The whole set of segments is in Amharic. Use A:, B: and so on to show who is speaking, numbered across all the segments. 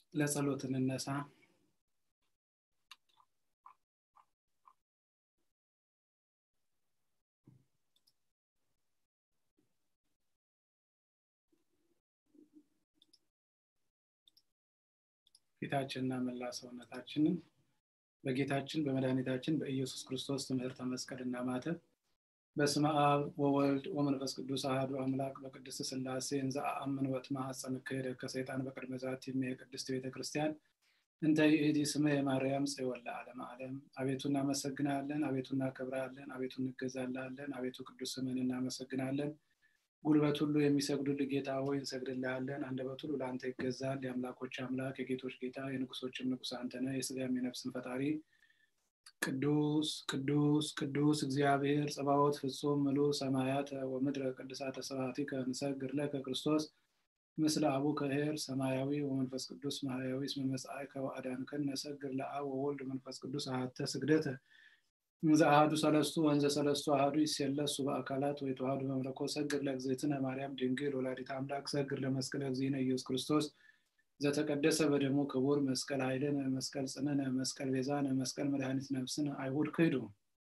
A: ለጸሎት እንነሳ። ፊታችንና መላ ሰውነታችንን በጌታችን በመድኃኒታችን በኢየሱስ ክርስቶስ ትምህርተ መስቀልና ማተብ በስመ አብ ወወልድ ወመንፈስ ቅዱስ አህዱ አምላክ በቅድስት ስላሴ እንዘ አአምን ወእትማሐፀን እክህደ ከሰይጣን በቅድመ ዛቲ የቅድስት ቤተ ክርስቲያን እንተ ይእቲ ስመ የማርያም ጽዮን ለዓለመ ዓለም። አቤቱ እናመሰግናለን፣ አቤቱ እናከብራለን፣ አቤቱ እንገዛላለን፣ አቤቱ ቅዱስ ስምን እናመሰግናለን። ጉልበት ሁሉ የሚሰግዱልህ ጌታ ሆይ እንሰግድልሃለን። አንደበት ሁሉ ለአንተ ይገዛል። የአምላኮች አምላክ የጌቶች ጌታ የንጉሶችም ንጉስ አንተ ነህ። የስጋም የነፍስን ፈጣሪ ቅዱስ ቅዱስ ቅዱስ እግዚአብሔር ጸባዖት ፍጹም ምሉ ሰማያተ ወምድረ ቅድሳተ ስብሐቲከ እንሰግድ ለከ ክርስቶስ ምስለ አቡከ ኄር ሰማያዊ ወመንፈስ ቅዱስ ማህያዊ እስመ መጽአከ ወአዳንከን ነሰግድ ለአብ ወወልድ መንፈስ ቅዱስ አሐተ ስግደተ እንዘ አሐዱ ሰለስቱ ወንዘ ሰለስቱ አሐዱ ይሴለሱ በአካላት ወይ ተዋህዱ በመለኮት ሰግድ ለእግዝእትነ ማርያም ድንግል ወላዲተ አምላክ ሰግድ ለመስቀለ እግዚእነ ኢየሱስ ክርስቶስ ዘተቀደሰ በደሙ ክቡር መስቀል ኃይልነ መስቀል ጽንነ መስቀል ቤዛነ መስቀል መድኃኒት ነፍስነ አይሁድ ክህዱ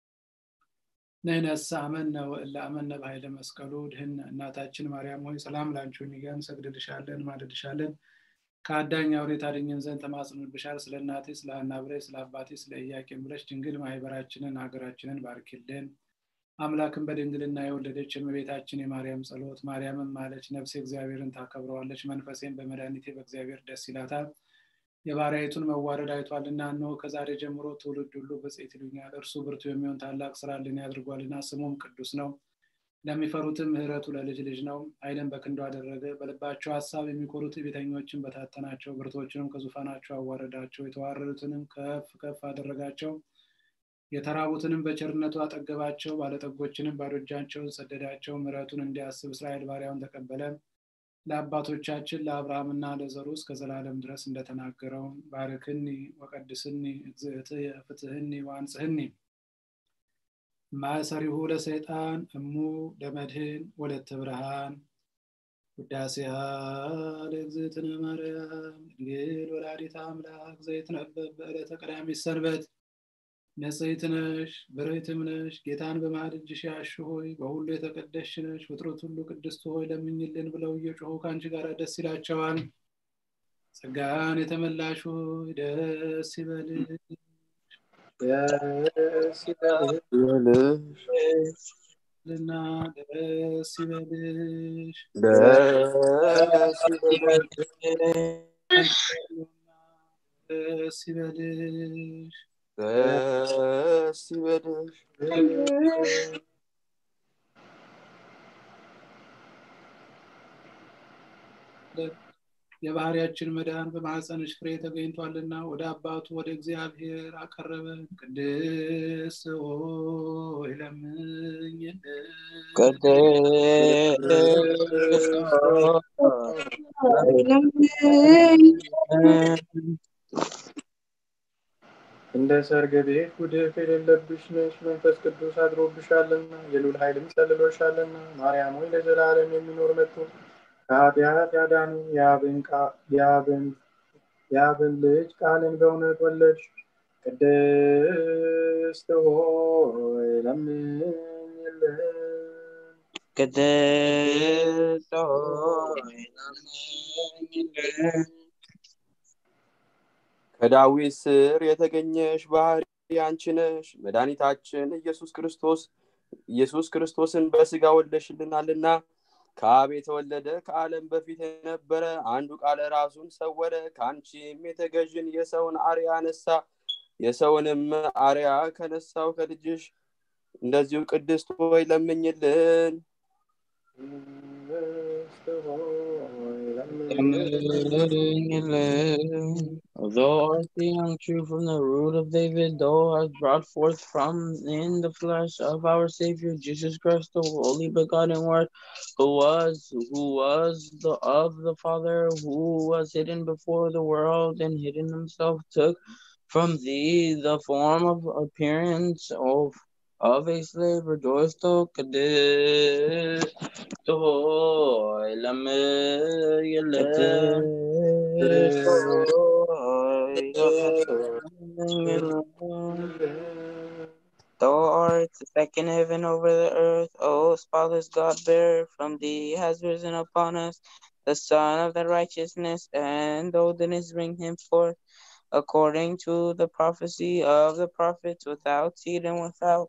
A: ነይነሳ አመነ ወእለ አመነ በኃይለ መስቀሉ ድህነ እናታችን ማርያም ሆይ ሰላም ላንቺን እያን ሰግድልሻለን ማልድሻለን ከአዳኝ አውሬ ታድኝን ዘንድ ተማጽንብሻል። ስለ እናቴ ስለ ሐና ብለሽ ስለ አባቴ ስለ ኢያቄም ብለሽ ድንግል ማህበራችንን ሀገራችንን ባርኪልን። አምላክን በድንግልና የወለደች የእመቤታችን የማርያም ጸሎት ማርያምን ማለች ነፍሴ እግዚአብሔርን ታከብረዋለች፣ መንፈሴን በመድኃኒቴ በእግዚአብሔር ደስ ይላታል። የባሪያይቱን መዋረድ አይቷልና፣ እነሆ ከዛሬ ጀምሮ ትውልድ ሁሉ ብፅዕት ይሉኛል። እርሱ ብርቱ የሚሆን ታላቅ ስራ ልን ያድርጓልና ስሙም ቅዱስ ነው። ለሚፈሩትም ምሕረቱ ለልጅ ልጅ ነው። ኃይልን በክንዱ አደረገ። በልባቸው ሀሳብ የሚኮሩት ቤተኞችን በታተናቸው፣ ብርቶችንም ከዙፋናቸው አዋረዳቸው። የተዋረዱትንም ከፍ ከፍ አደረጋቸው። የተራቡትንም በቸርነቱ አጠገባቸው። ባለጠጎችንም ባዶ እጃቸውን ሰደዳቸው። ምሕረቱን እንዲያስብ እስራኤል ባሪያውን ተቀበለ። ለአባቶቻችን ለአብርሃምና ለዘሩ እስከ ዘላለም ድረስ እንደተናገረው ባርክኒ ወቀድስኒ እግዝእትየ ፍትህኒ ወአንጽህኒ ማእሰሪሁ ለሰይጣን እሙ ለመድህን ወለተ ብርሃን ውዳሴሃ ለእግዝእትነ ማርያም ድንግል ወላዲተ አምላክ ዘይትነበብ በዕለተ ቀዳሚት ሰንበት ንጽሕት ነሽ ብርህትም ነሽ ጌታን በመሃል እጅሽ ያሽ ሆይ በሁሉ የተቀደስሽ ነሽ ፍጥረት ሁሉ ቅድስት ሆይ ለምኝልን ብለው እየጮሁ ከአንቺ ጋር ደስ ይላቸዋል። ጸጋን የተመላሽ ሆይ ደስ ይበልሽ
B: ደስ ይበልሽ
A: ልና ደስ ይበልሽ
B: ደስ ይበልሽ
A: ደስ ይበልሽ
B: ደስ ይበልሽ
A: የባህሪያችን መድኃን በማኅፀንሽ ፍሬ ተገኝቷልና ወደ አባቱ ወደ እግዚአብሔር አቀረበን። ቅድስት ሆይ ለምኝልን።
B: እንደ ሰርግ ቤት ጉድፍ የሌለብሽ ነሽ፣ መንፈስ ቅዱስ አድሮብሻልና የሉል ኃይልም ጸልሎሻልና። ማርያም ሆይ ለዘላለም የሚኖር መጥቶ ከኃጢአት ያዳኑ የአብን ልጅ ቃልን በእውነት ወለድሽ። ቅድስት ሆይ ለምኝልን።
C: ቅድስት ሆይ ለምኝልን።
D: ከዳዊት ስር የተገኘሽ ባህሪ አንቺ ነሽ። መድኃኒታችን ኢየሱስ ክርስቶስ ኢየሱስ ክርስቶስን በስጋ ወልደሽልናልና ከአብ የተወለደ ከዓለም በፊት የነበረ አንዱ ቃለ ራሱን ሰወረ። ከአንቺም የተገዥን የሰውን አርያ ነሳ። የሰውንም አርያ ከነሳው ከልጅሽ እንደዚሁ ቅድስት ሆይ ለምኝልን።
B: ቅድስት ሆይ
C: ለምኝልን። Although art the young true from the root of David, thou hast brought forth from in the flesh of our Savior Jesus Christ, the only begotten Word, who was, who was the of the Father, who was hidden before the world, and hidden himself, took from thee the form of appearance of of a slave, rejoice to Kadesh, to Lamel, Thou art the second heaven over the earth, O spotless God bearer, from thee has risen upon us the Son of the righteousness, and thou didst bring him forth according to the prophecy of the prophets without seed and without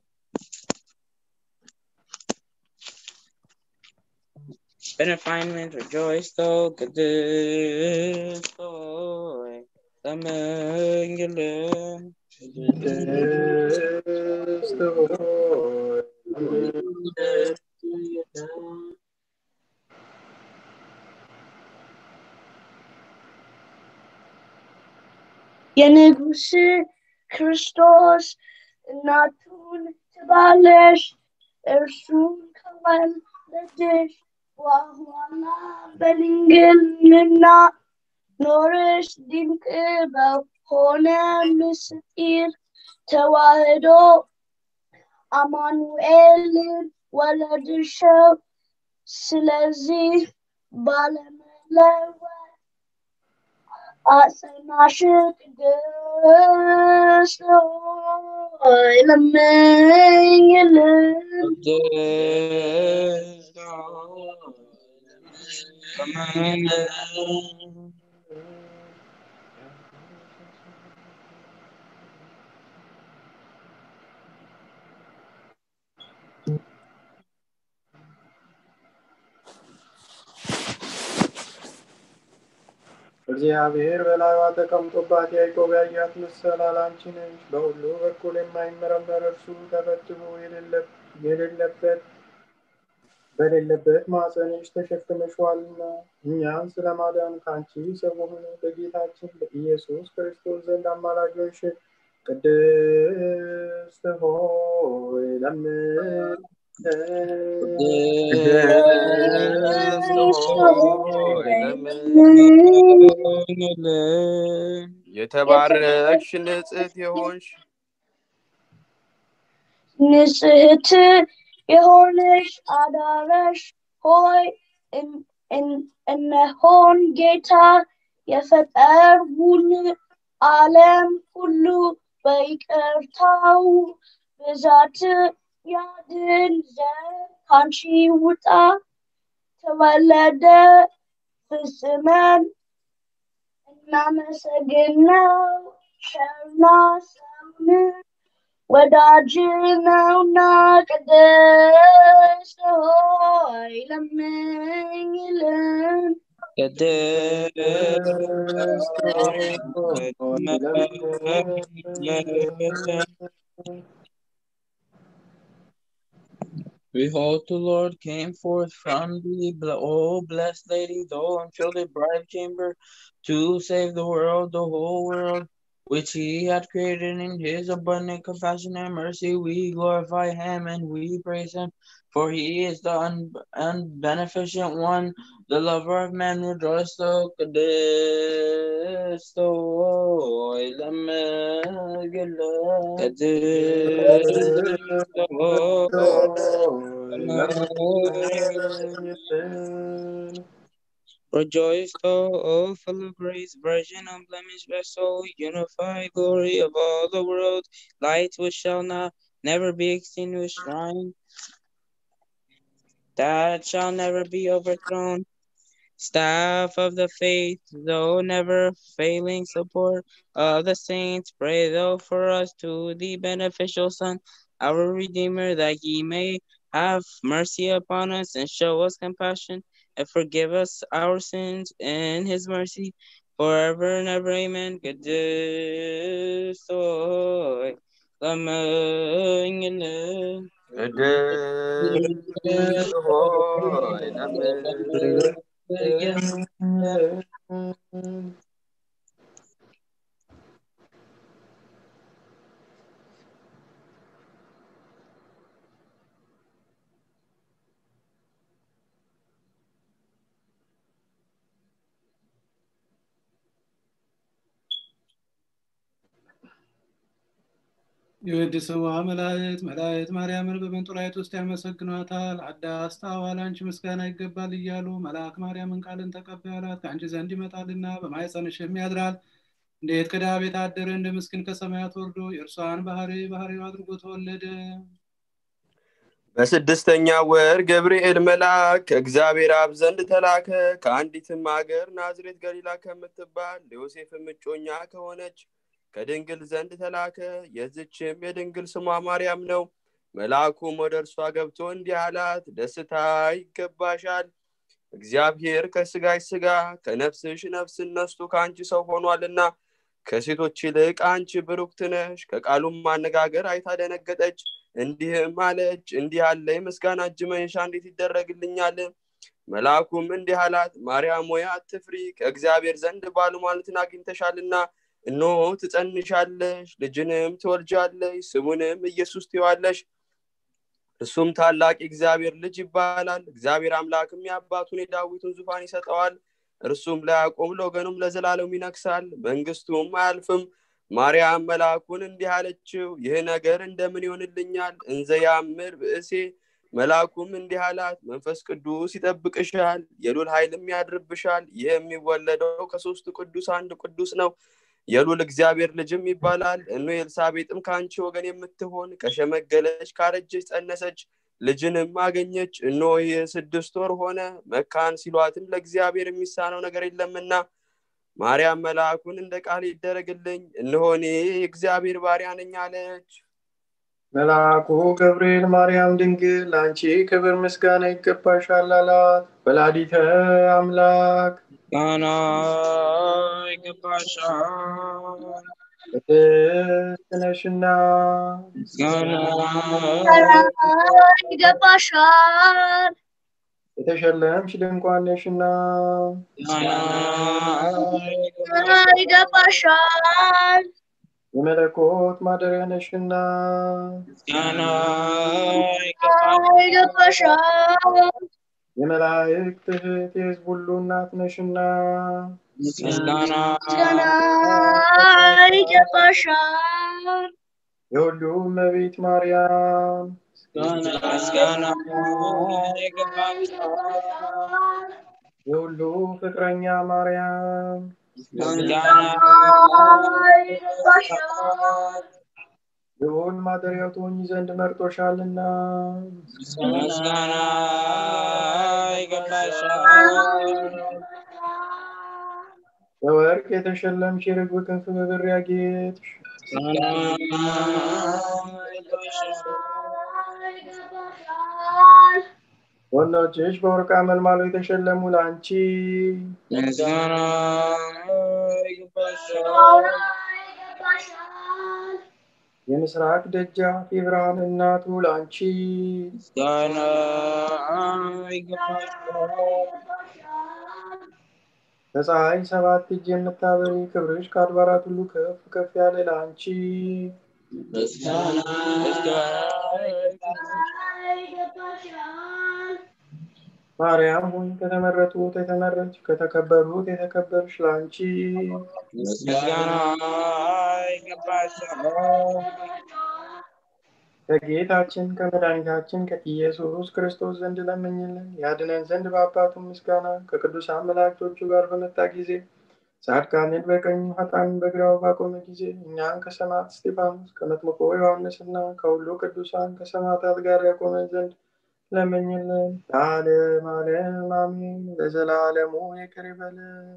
C: benefinement, rejoice, though, Kadesh, though, Amen.
B: ቅድስት ሆይ
E: የንጉሥ ክርስቶስ እናቱን ትባለሽ እርሱን ከወለደሽ በኋላ በድንግልና ኖርሽ ድንቅ በሆነ ምስጢር ተዋህዶ አማኑኤልን ወለድሽው። ስለዚህ ባለመለወጥ አጸናሽ ቅድስት ሆይ ለምኝልን።
C: Kadesh, Amen.
B: እግዚአብሔር በላይዋ ተቀምጦባት ያዕቆብ ያያት መሰላል አንቺ ነሽ። በሁሉ በኩል የማይመረመር እርሱ ተፈትኖ የሌለ- የሌለበት በሌለበት ማኅፀንሽ ተሸክመሽዋልና እኛን ስለ ማዳን ከአንቺ ሰው በሆነ በጌታችን በኢየሱስ ክርስቶስ ዘንድ አማላጆች ቅድስት ሆይ ለምን
D: ቅድስት ሆይ
C: Amen.
D: የተባረክሽ ንጽሕት የሆንሽ
E: ንጽሕት የሆነሽ አዳራሽ ሆይ እን- እን- እነሆን ጌታ የፈጠረውን ዓለም ሁሉ በይቅርታው ብዛት ያድን ዘንድ ካንቺ ውጣ ተወለደ ፍጽመን እናመሰግነው ቸርና ሰውን ወዳጅ ነውና ቅድስት ሆይ ለምኝልን።
C: Kadesh, Amen. Behold, the Lord came forth from thee, bl- O blessed Lady, thou unfilled bride chamber, to save the world, the whole world, which he had created in his abundant compassion and mercy. We glorify him and we praise him, for he is the un- unbeneficent one, the lover of men. Rejoice, O Kadesh, O Ilamegala, Kadesh, Rejoice, thou, O full of grace, virgin, unblemished vessel, unified glory of all the world, light which shall not never be extinguished, shrine that shall never be overthrown, staff of the faith, though never failing support of the saints, pray thou for us to the beneficial Son, our Redeemer, that he may have mercy upon us and show us compassion and forgive us our sins in his mercy forever and ever. Amen. ቅድስት ለምኝልን።
D: ቅድስት ሆይ ለምን
A: የወድስዋ መላእክት መላእክት ማርያምን በመንጦላይት ውስጥ ያመሰግኗታል። አዳስ ታዋል አንቺ ምስጋና ይገባል እያሉ መልአክ ማርያምን ቃልን ተቀበላት ከአንቺ ዘንድ ይመጣልና በማኅፀንሽም ያድራል እንዴት ከድሃ ቤት አደረ እንደ ምስኪን ከሰማያት ወርዶ የእርሷን ባህሪ ባህሪው አድርጎ ተወለደ
D: በስድስተኛ ወር ገብርኤል መልአክ ከእግዚአብሔር አብ ዘንድ ተላከ ከአንዲትም ሀገር ናዝሬት ገሊላ ከምትባል ለዮሴፍም እጮኛ ከሆነች ከድንግል ዘንድ ተላከ የዝችም የድንግል ስሟ ማርያም ነው መልአኩም ወደ እርሷ ገብቶ እንዲህ አላት ደስታ ይገባሻል እግዚአብሔር ከስጋሽ ስጋ ከነፍስሽ ነፍስን ነስቶ ከአንቺ ሰው ሆኗልና ከሴቶች ይልቅ አንቺ ብሩክት ነሽ ከቃሉም ማነጋገር አይታ ደነገጠች እንዲህም አለች እንዲህ ያለ የምስጋና እጅ መንሻ እንዴት ይደረግልኛል መልአኩም እንዲህ አላት ማርያም ሆይ አትፍሪ ከእግዚአብሔር ዘንድ ባለሟልትን አግኝተሻልና እነሆ ትጸንሻለሽ ልጅንም ትወልጃለሽ ስሙንም ኢየሱስ ትዋለሽ እሱም ታላቅ የእግዚአብሔር ልጅ ይባላል እግዚአብሔር አምላክም የአባቱን የዳዊቱን ዙፋን ይሰጠዋል እርሱም ለያዕቆብ ለወገኑም ለዘላለም ይነግሳል መንግስቱም አያልፍም ማርያም መልአኩን እንዲህ አለችው ይህ ነገር እንደምን ይሆንልኛል እንዘ ያምር ብእሴ መልአኩም እንዲህ አላት መንፈስ ቅዱስ ይጠብቅሻል የሉል ኃይልም ያድርብሻል ይህ የሚወለደው ከሶስቱ ቅዱስ አንድ ቅዱስ ነው የሉል እግዚአብሔር ልጅም ይባላል እኖ ኤልሳቤጥም ከአንቺ ወገን የምትሆን ከሸመገለች ካረጀች ጸነሰች ልጅንም አገኘች እኖ ይህ ስድስት ወር ሆነ መካን ሲሏትም ለእግዚአብሔር የሚሳነው ነገር የለምና ማርያም መልአኩን እንደ ቃል ይደረግልኝ እነሆ እኔ የእግዚአብሔር ባሪያ ነኝ አለች
B: መልአኩ ገብርኤል ማርያም ድንግል ለአንቺ ክብር ምስጋና ይገባሻል አላት ወላዲተ አምላክ
C: ምስጋና ይገባሻል
B: ቅድስት ነሽና
C: ምስጋና
E: ይገባሻል
B: የተሸለምሽ ድንኳን ነሽና
C: ምስጋና
E: ይገባሻል
B: የመለኮት ማደሪያ ነሽና
C: ምስጋና
E: ይገባሻል
B: የመላእክት እህት የሕዝብ ሁሉ እናት ነሽና
C: ምስጋና
E: ምስጋና ይገባሻል
B: የሁሉ እመቤት ማርያም
C: ምስጋና ይገባሻል
B: የሁሉ ፍቅረኛ ማርያም
C: ምስጋና
E: ይገባሻል
B: ልዑል ማደሪያው ትሆኚ ዘንድ መርጦሻልና
C: ምስጋና ይገባሻል
B: በወርቅ የተሸለምሽ የርግብ ክንፍ በብር ያጌጥሽ
E: ይገባሻል
B: ወንዶችሽ በወርቅ አመልማሎ የተሸለሙ ለአንቺ
C: ምስጋና ይገባሻል
E: ይገባሻል
B: የምስራቅ ደጃፍ የብርሃን እናቱ ለአንቺ
C: ምስጋና ይገባሻል
B: ከፀሐይ ሰባት እጅ የምታበሪ ክብርሽ ከአድባራት ሁሉ ከፍ ከፍ ያለ ለአንቺ
C: ምስጋና
E: ይገባሻል
B: ማርያም ሆይ ከተመረጡት የተመረጥሽ ከተከበሩት የተከበርሽ ለአንቺ
C: ምስጋና ይገባሻል
B: ከጌታችን ከመድኃኒታችን ከኢየሱስ ክርስቶስ ዘንድ ለምኝልን ያድነን ዘንድ በአባቱ ምስጋና ከቅዱሳን መላእክቶቹ ጋር በመጣ ጊዜ ጻድቃንን በቀኙ ኃጥአንን በግራው ባቆመ ጊዜ እኛን ከሰማዕት እስጢፋኖስ ከመጥምቁ ዮሐንስና ከሁሉ ቅዱሳን ከሰማዕታት ጋር ያቆመን ዘንድ ለምኝልን ለዓለም ዓለም አሜን ለዘላለሙ ይቅር ይበለን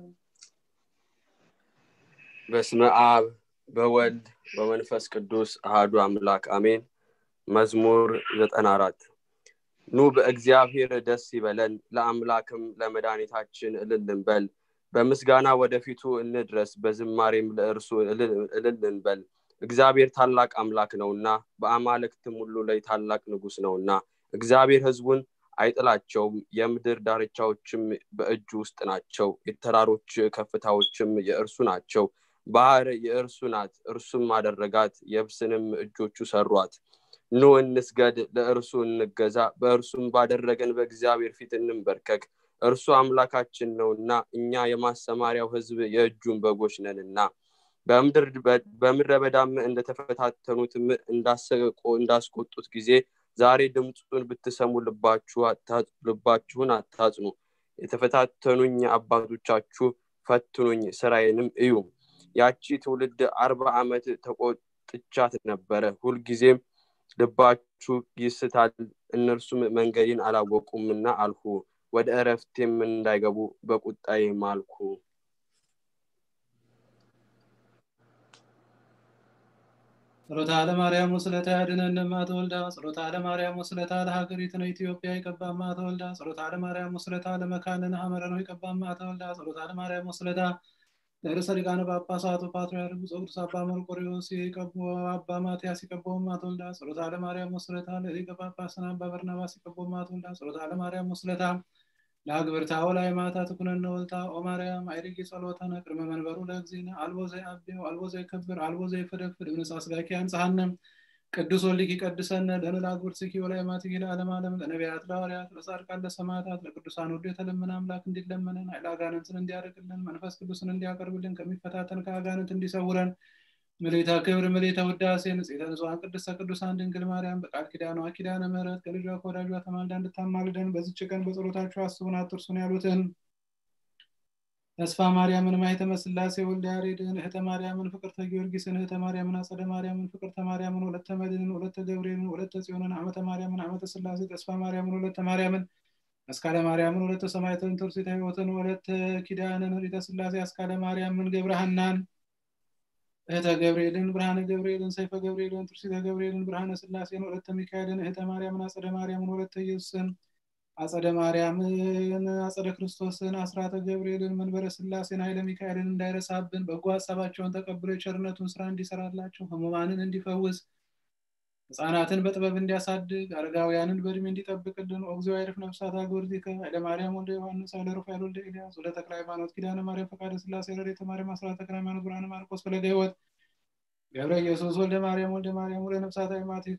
D: በስመ አብ በወልድ በመንፈስ ቅዱስ አሃዱ አምላክ አሜን መዝሙር ዘጠና አራት ኑ በእግዚአብሔር ደስ ይበለን ለአምላክም ለመድኃኒታችን እልል እንበል በምስጋና ወደፊቱ እንድረስ በዝማሬም ለእርሱ እልል እንበል እግዚአብሔር ታላቅ አምላክ ነውና በአማልክትም ሁሉ ላይ ታላቅ ንጉስ ነውና እግዚአብሔር ህዝቡን አይጥላቸውም የምድር ዳርቻዎችም በእጁ ውስጥ ናቸው የተራሮች ከፍታዎችም የእርሱ ናቸው ባህር የእርሱ ናት እርሱም አደረጋት የብስንም እጆቹ ሰሯት ኑ እንስገድ ለእርሱ እንገዛ በእርሱም ባደረገን በእግዚአብሔር ፊት እንንበርከክ እርሱ አምላካችን ነውና እኛ የማሰማሪያው ህዝብ የእጁን በጎች ነንና በምድረ በዳም እንደተፈታተኑትም እንዳስቆጡት ጊዜ ዛሬ ድምፁን ብትሰሙ ልባችሁን አታጽኑ የተፈታተኑኝ አባቶቻችሁ ፈትኑኝ ስራዬንም እዩ ያቺ ትውልድ አርባ ዓመት ተቆጥቻት ነበረ ሁልጊዜም ልባችሁ ይስታል እነርሱም መንገዴን አላወቁምና አልሁ ወደ እረፍቴም እንዳይገቡ በቁጣዬ ማልኩ
A: ጸሎታ ለማርያም ወስለታ ያድነን ማተወልዳ ጸሎታ ለማርያም ወስለታ ለሀገሪቱን ኢትዮጵያ ይቀባማ ተወልዳ ጸሎታ ለማርያም ወስለታ ለመካንን ሐመረ ነው ይቀባማ ተወልዳ ጸሎታ ለማርያም ወስለታ ለርዕሰ ሊቃነ ጳጳሳቱ ፓትርያርኩ ቅዱስ አባ መርቆሬዎስ የቀቦ አባ ማትያስ ይቀቦማ ተወልዳ ጸሎታ ለማርያም ወስለታ ለሊቀ ጳጳስን አባ በርናባስ ይቀቦማ ተወልዳ ጸሎታ ለማርያም ወስለታ ለአግብርታ ወላይ ማታ ትኩነነ ወልታ ኦ ማርያም አይርጊ ጸሎተነ ቅድመ መንበሩ ለእግዚእነ አልቦ ዘይአብዮ አልቦ ዘይከብር አልቦ ዘይፈደፍድ እምነጻ ስጋኪ አንጽሐነ ቅዱስ ወልድኪ ቀድሰነ ለነ ለአግብርትኪ ወላይ ማትኪ ለዓለም ዓለም ለነቢያት ለሐዋርያት ለጻድቃን ለሰማዕታት ለቅዱሳን ሁሉ የተለመነ አምላክ እንዲለመነን ኃይለ አጋንንትን እንዲያርቅልን መንፈስ ቅዱስን እንዲያቀርብልን ከሚፈታተን ከአጋንንት እንዲሰውረን ምልዕተ ክብር ምልዕተ ውዳሴ ንጽሕተ ንጹሐን ቅድስተ ቅዱሳን ድንግል ማርያም በቃል ኪዳኗ ኪዳነ ምሕረት ከልጇ ከወዳጇ ተማልዳ እንድታማልደን በዚች ቀን በጸሎታችሁ አስቡን አትርሱን ያሉትን ተስፋ ማርያምን ማኅተመ ሥላሴ ወልደ ያሬድን እህተ ማርያምን ፍቅርተ ጊዮርጊስን እህተ ማርያምን አጸደ ማርያምን ፍቅርተ ማርያምን ወለተ መድህንን ወለተ ገብርኤልን ወለተ ጽዮንን ዓመተ ማርያምን ዓመተ ሥላሴ ተስፋ ማርያምን ወለተ ማርያምን አስካለ ማርያምን ወለተ ሰማዕትን ትርሲተ ሕይወትን ወለተ ኪዳንን ሪተ ሥላሴ አስካለ ማርያምን ገብረሃናን እህተ ገብርኤልን ብርሃነ ገብርኤልን ሰይፈ ገብርኤልን ትርሲተ ገብርኤልን ብርሃነ ሥላሴን ወለተ ሚካኤልን እህተ ማርያምን አጸደ ማርያምን ወለተ ኢየሱስን አጸደ ማርያምን አጸደ ክርስቶስን አስራተ ገብርኤልን መንበረ ሥላሴን ኃይለ ሚካኤልን እንዳይረሳብን በጎ ሀሳባቸውን ተቀብሎ የቸርነቱን ስራ እንዲሰራላቸው ህሙማንን እንዲፈውስ ህፃናትን በጥበብ እንዲያሳድግ አረጋውያንን በእድሜ እንዲጠብቅልን ኦግዚኦ አይርፍ ነፍሳት አግብርቲከ ኃይለ ማርያም ወልደ ዮሐንስ ኃይለ ሩፋኤል ወልደ ኤልያስ ወደ ተክለ ሃይማኖት ኪዳነ ማርያም ፈቃደ ሥላሴ ረድኤተ ማርያም አስራተ ተክለ ሃይማኖት ብርሃነ ማርቆስ ፈለገ ሕይወት ገብረ ኢየሱስ ወልደ ማርያም ወልደ ማርያም ወደ ነፍሳት አይማቲከ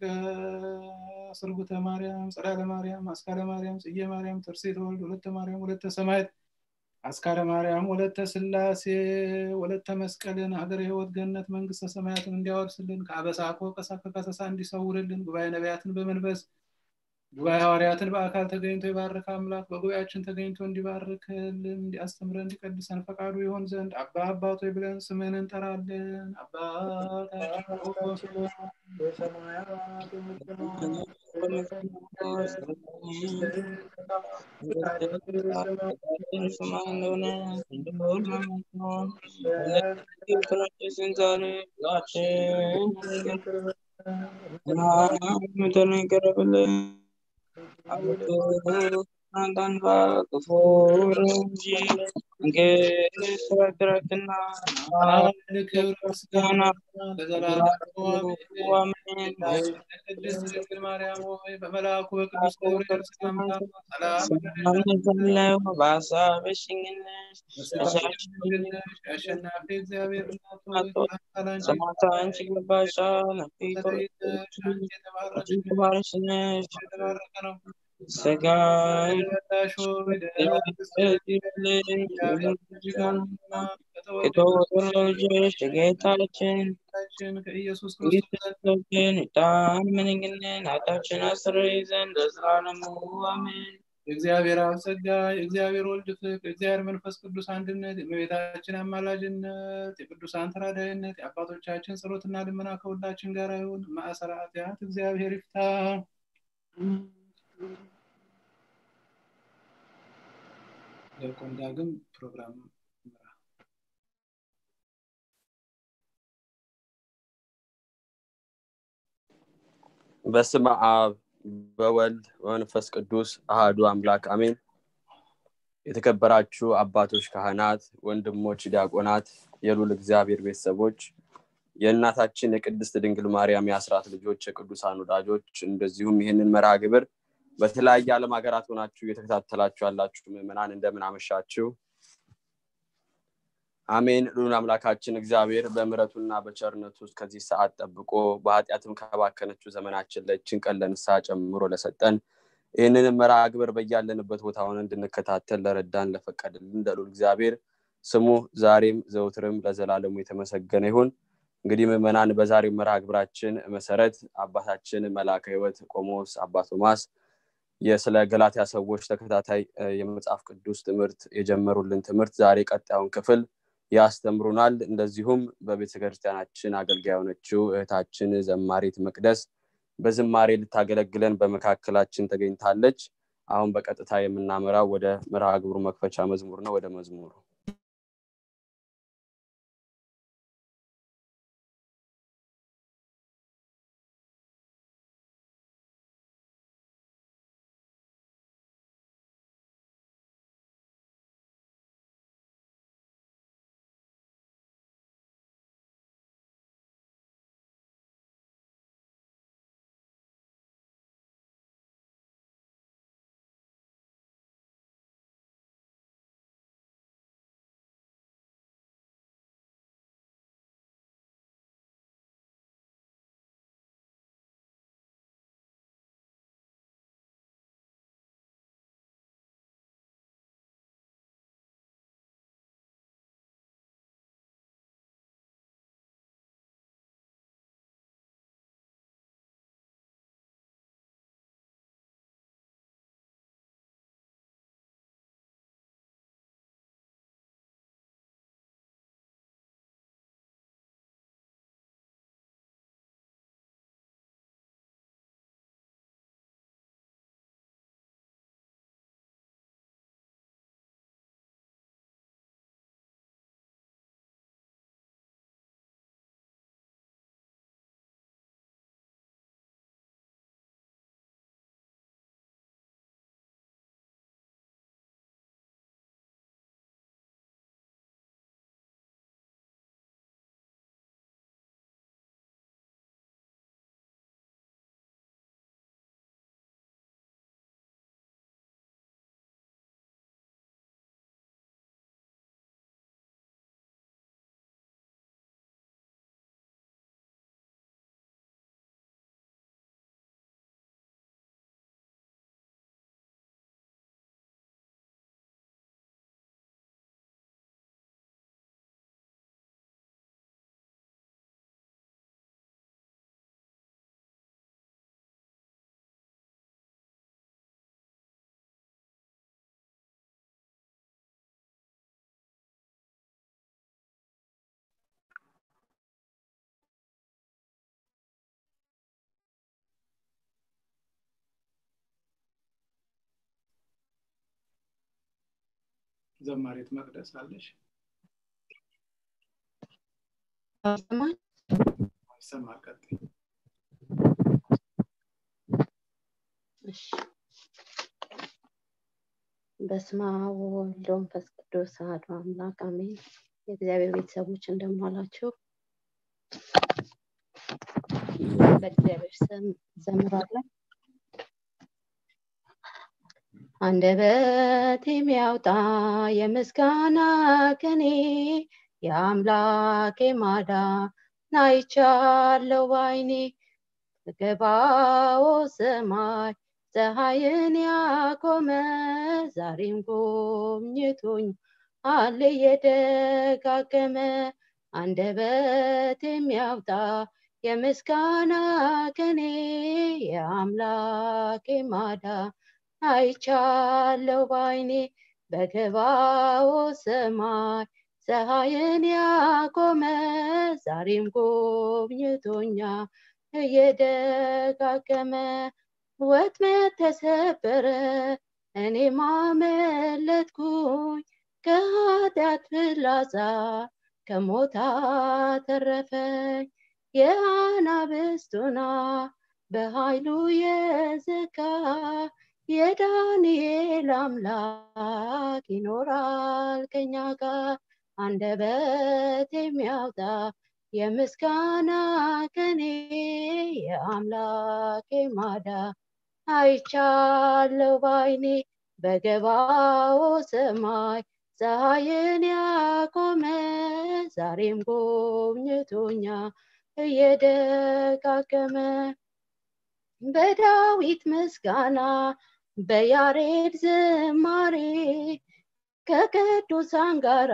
A: ስርጉተ ማርያም ጸዳለ ማርያም አስካለ ማርያም ጽጌ ማርያም ትርሴተ ወልድ ወለተ ማርያም ወለተ ሰማዕት አስካለ ማርያም ወለተ ሥላሴ ወለተ መስቀልን ሀገረ ሕይወት ገነት መንግስተ ሰማያትን እንዲያወርስልን ከአበሳ ከወቀሳ ከከሰሳ እንዲሰውርልን ጉባኤ ነቢያትን በመንፈስ ጉባኤ ሐዋርያትን በአካል ተገኝቶ የባረከ አምላክ በጉባኤያችን ተገኝቶ እንዲባርክልን እንዲያስተምረን እንዲቀድሰን ፈቃዱ ይሆን ዘንድ አባ አባቶ ብለን ስምን እንጠራለን። አባታችን
B: በሰማያት የምትኖር
A: ክብር ምስጋና ለዘላለሙ አሜን። ቅድስት ድንግል ማርያም ሆይ በመልአኩ በቅዱስ ገብርኤል ሰላምታ ሰላም አሸናፊ እግዚአብሔር እናት ሆይ
C: ሰማዕት አንቺ ይገባሻል።
A: የተባረከ
C: የተባረክሽ ነሽ።
A: የተባረከ ነው።
C: ሥጋሽ
A: የወጣሽ ሆይ
C: የተወደደ ልጅሽ ጌታችን
A: ጌታችን ከኢየሱስ ክርስቶስ
C: ክርስቶስን ዕጣን ምንግንን ኃጢአታችንን ያስተሰርይ ዘንድ ለዘላለሙ አሜን።
A: የእግዚአብሔር አብ ጸጋ የእግዚአብሔር ወልድ ፍቅር የእግዚአብሔር መንፈስ ቅዱስ አንድነት የእመቤታችን አማላጅነት የቅዱሳን ተራዳይነት የአባቶቻችን ጸሎትና ልመና ከሁላችን ጋር ይሁን። ማእሰረ ኃጢአት እግዚአብሔር ይፍታ። ዲያቆን ዳግም ፕሮግራም ይምራ።
D: በስመ አብ በወልድ በመንፈስ ቅዱስ አህዱ አምላክ አሜን። የተከበራችሁ አባቶች፣ ካህናት፣ ወንድሞች፣ ዲያቆናት፣ የሉል እግዚአብሔር ቤተሰቦች፣ የእናታችን የቅድስት ድንግል ማርያም የአስራት ልጆች፣ የቅዱሳን ወዳጆች እንደዚሁም ይህንን መርሃ ግብር በተለያየ ዓለም ሀገራት ሆናችሁ እየተከታተላችሁ ያላችሁ ምዕመናን እንደምን አመሻችሁ? አሜን። ልዑል አምላካችን እግዚአብሔር በምሕረቱና በቸርነቱ ውስጥ ከዚህ ሰዓት ጠብቆ በኃጢአትም ከባከነችው ዘመናችን ለችን ቀን ለንስሐ ጨምሮ ለሰጠን ይህንንም መርሃ ግብር በያለንበት ቦታ ሆነ እንድንከታተል ለረዳን ለፈቀድልን ለልዑል እግዚአብሔር ስሙ ዛሬም ዘውትርም ለዘላለሙ የተመሰገነ ይሁን። እንግዲህ ምዕመናን በዛሬው መርሃ ግብራችን መሰረት አባታችን መልአከ ሕይወት ቆሞስ አባ ቶማስ የስለ ገላትያ ሰዎች ተከታታይ የመጽሐፍ ቅዱስ ትምህርት የጀመሩልን ትምህርት ዛሬ ቀጣዩን ክፍል ያስተምሩናል። እንደዚሁም በቤተ ክርስቲያናችን አገልጋይ የሆነችው እህታችን ዘማሪት መቅደስ በዝማሬ ልታገለግለን በመካከላችን ተገኝታለች። አሁን በቀጥታ የምናመራው ወደ መርሃ ግብሩ መክፈቻ መዝሙር ነው። ወደ መዝሙሩ
A: ዘማሪት መቅደስ አለሽ? ይሰማል። ቀጥይ።
F: በስመ አብ ወወልድ ወመንፈስ ቅዱስ አሐዱ አምላክ አሜን። የእግዚአብሔር ቤተሰቦች እንደምን ዋላችሁ? በእግዚአብሔር ስም ዘምራለሁ። አንደበት የሚያወጣ የምስጋና ቅኔ የአምላኬ ማዳን አይቻለሁ ባይኔ በገባው ሰማይ ፀሐይን ያቆመ ዛሬም ጎብኝቶኝ አለ የደጋገመ አንደበት የሚያወጣ የምስጋና ቅኔ የአምላኬ ማዳን አይቻለው ባይኔ በገባው ሰማይ ፀሐይን ያቆመ ዛሬም ጎብኝቶኛ እየደጋገመ ወጥመድ ተሰበረ እኔ ማመለጥኩኝ ከኃጢአት ፍላጻ ከሞት አተረፈኝ የአናብስቱና በኃይሉ የዘጋ የዳንኤል አምላክ ይኖራል ከኛ ጋር አንደበት የሚያወጣ የምስጋና ቅኔ የአምላኬ ማዳን አይቻለው ባይኔ በገባው ሰማይ ፀሐይን ያቆመ ዛሬም ጎብኝቶኛ እየደጋገመ በዳዊት ምስጋና በያሬድ ዝማሬ ከቅዱሳን ጋራ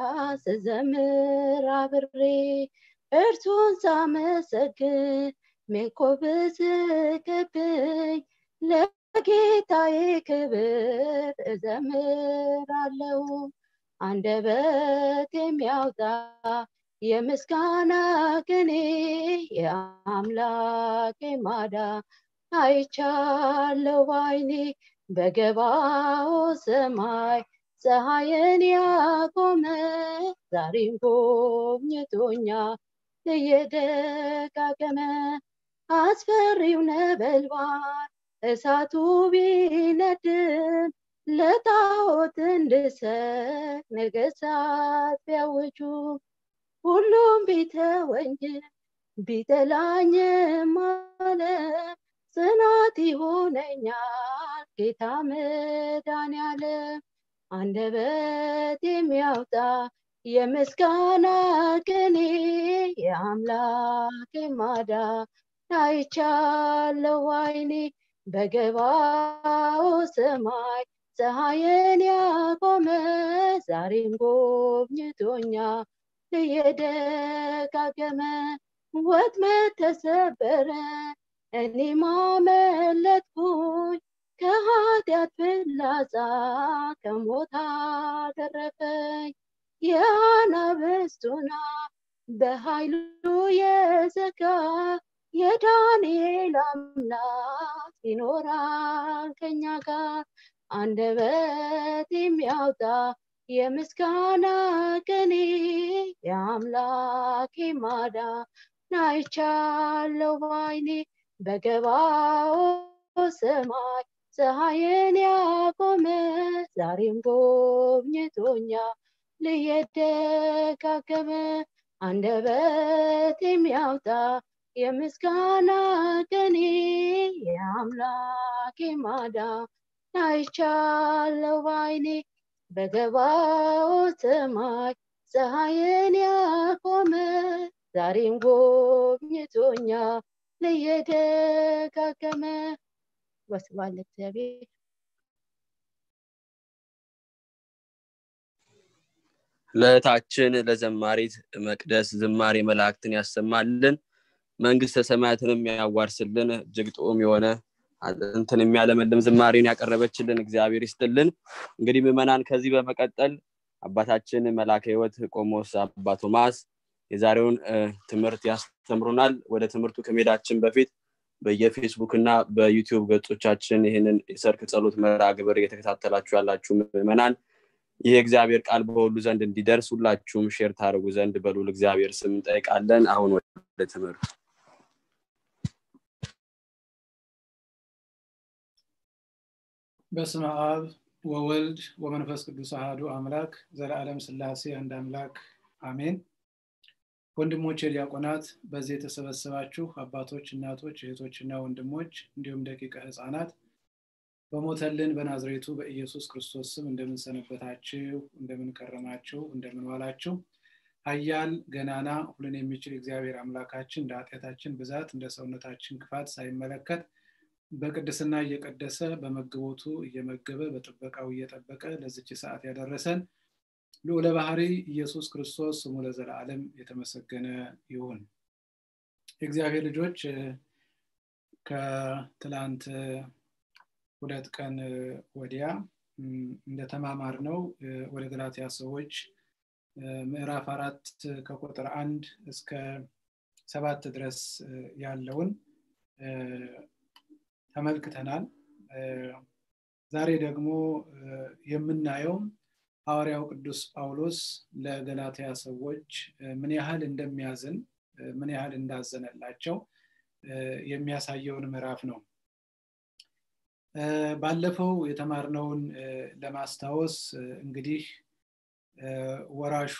F: ስዘምር አብሬ እርሱን ሳመሰግን ሜኮብ ስቅብኝ ለጌታዬ ክብር እዘምራለሁ አንደበት የሚያወጣ የምስጋና ቅኔ የአምላኬ ማዳን አይቻለው ባይኔ በገባው ሰማይ ፀሐይን ያቆመ ዛሬም ጎብኝቶኛል እየደጋገመ አስፈሪው ነበልባል እሳቱ ቢነድም ለጣዖት እንድሰጥ ነገሥታት ቢያውጁ ሁሉም ቢተወኝ ቢጠላኝም ዓለም ጽናት ይሆነኛል ጌታ መድኃኔዓለም አንደበት የሚያወጣ የምስጋና ቅኔ የአምላክ ማዳን አይቻለው አይኔ በገባው ሰማይ ፀሐይን ያቆመ ዛሬም ጎብኝቶኛል እየደጋገመ ወጥመድ ተሰበረ እኔም አመለጥኩኝ ከኃጢአት ፍላጻ ከሞት አተረፈኝ የአናብስቱና በኃይሉ የዘጋ የዳንኤል አምላክ ይኖራል ከኛ ጋር አንደበት የሚያወጣ የምስጋና ቅኔ የአምላኬ ማዳን አይቻለው ባይኔ በገባው ሰማይ ፀሐይን ያቆመ ዛሬም ጎብኝቶኛል ልየደጋገመ አንደበት የሚያወጣ የምስጋና ቅኔ የአምላኬ ማዳን አይቻለው ባይኔ በገባው ሰማይ ፀሐይን ያቆመ ዛሬም ጎብኝቶኛል ለየደጋገመ ወስብሐት ለእግዚአብሔር
D: ለእህታችን ለዘማሪት መቅደስ ዝማሬ መላእክትን ያሰማልን መንግስተ ሰማያትንም ያዋርስልን እጅግ ጥዑም የሆነ እንትን የሚያለመልም ዝማሬን ያቀረበችልን እግዚአብሔር ይስጥልን እንግዲህ ምዕመናን ከዚህ በመቀጠል አባታችን መላከ ህይወት ቆሞስ አባ ቶማስ የዛሬውን ትምህርት ያስተምሩናል ወደ ትምህርቱ ከሜዳችን በፊት በየፌስቡክ እና በዩቲዩብ ገጾቻችን ይህንን የሰርክ ጸሎት መርሃ ግብር እየተከታተላችሁ ያላችሁ ምዕመናን ይህ እግዚአብሔር ቃል በሁሉ ዘንድ እንዲደርስ ሁላችሁም ሼር ታደርጉ ዘንድ በሉል እግዚአብሔር ስም እንጠይቃለን አሁን ወደ ትምህርት
A: በስመ አብ ወወልድ ወመንፈስ ቅዱስ አህዱ አምላክ ዘለዓለም ስላሴ አንድ አምላክ አሜን ወንድሞች ዲያቆናት በዚህ የተሰበሰባችሁ አባቶች እናቶች እህቶችና ወንድሞች እንዲሁም ደቂቀ ህፃናት በሞተልን በናዝሬቱ በኢየሱስ ክርስቶስ ስም እንደምንሰነበታችሁ እንደምንከረማችሁ እንደምንዋላችሁ ሀያል ገናና ሁሉን የሚችል እግዚአብሔር አምላካችን እንደ ኃጢአታችን ብዛት እንደ ሰውነታችን ክፋት ሳይመለከት በቅድስና እየቀደሰ በመግቦቱ እየመገበ በጥበቃው እየጠበቀ ለዝች ሰዓት ያደረሰን ልዑለ ባህሪ ኢየሱስ ክርስቶስ ስሙ ለዘላለም የተመሰገነ ይሁን የእግዚአብሔር ልጆች ከትላንት ሁለት ቀን ወዲያ እንደተማማር ነው ወደ ገላትያ ሰዎች ምዕራፍ አራት ከቁጥር አንድ እስከ ሰባት ድረስ ያለውን ተመልክተናል ዛሬ ደግሞ የምናየው ሐዋርያው ቅዱስ ጳውሎስ ለገላትያ ሰዎች ምን ያህል እንደሚያዝን ምን ያህል እንዳዘነላቸው የሚያሳየውን ምዕራፍ ነው ባለፈው የተማርነውን ለማስታወስ እንግዲህ ወራሹ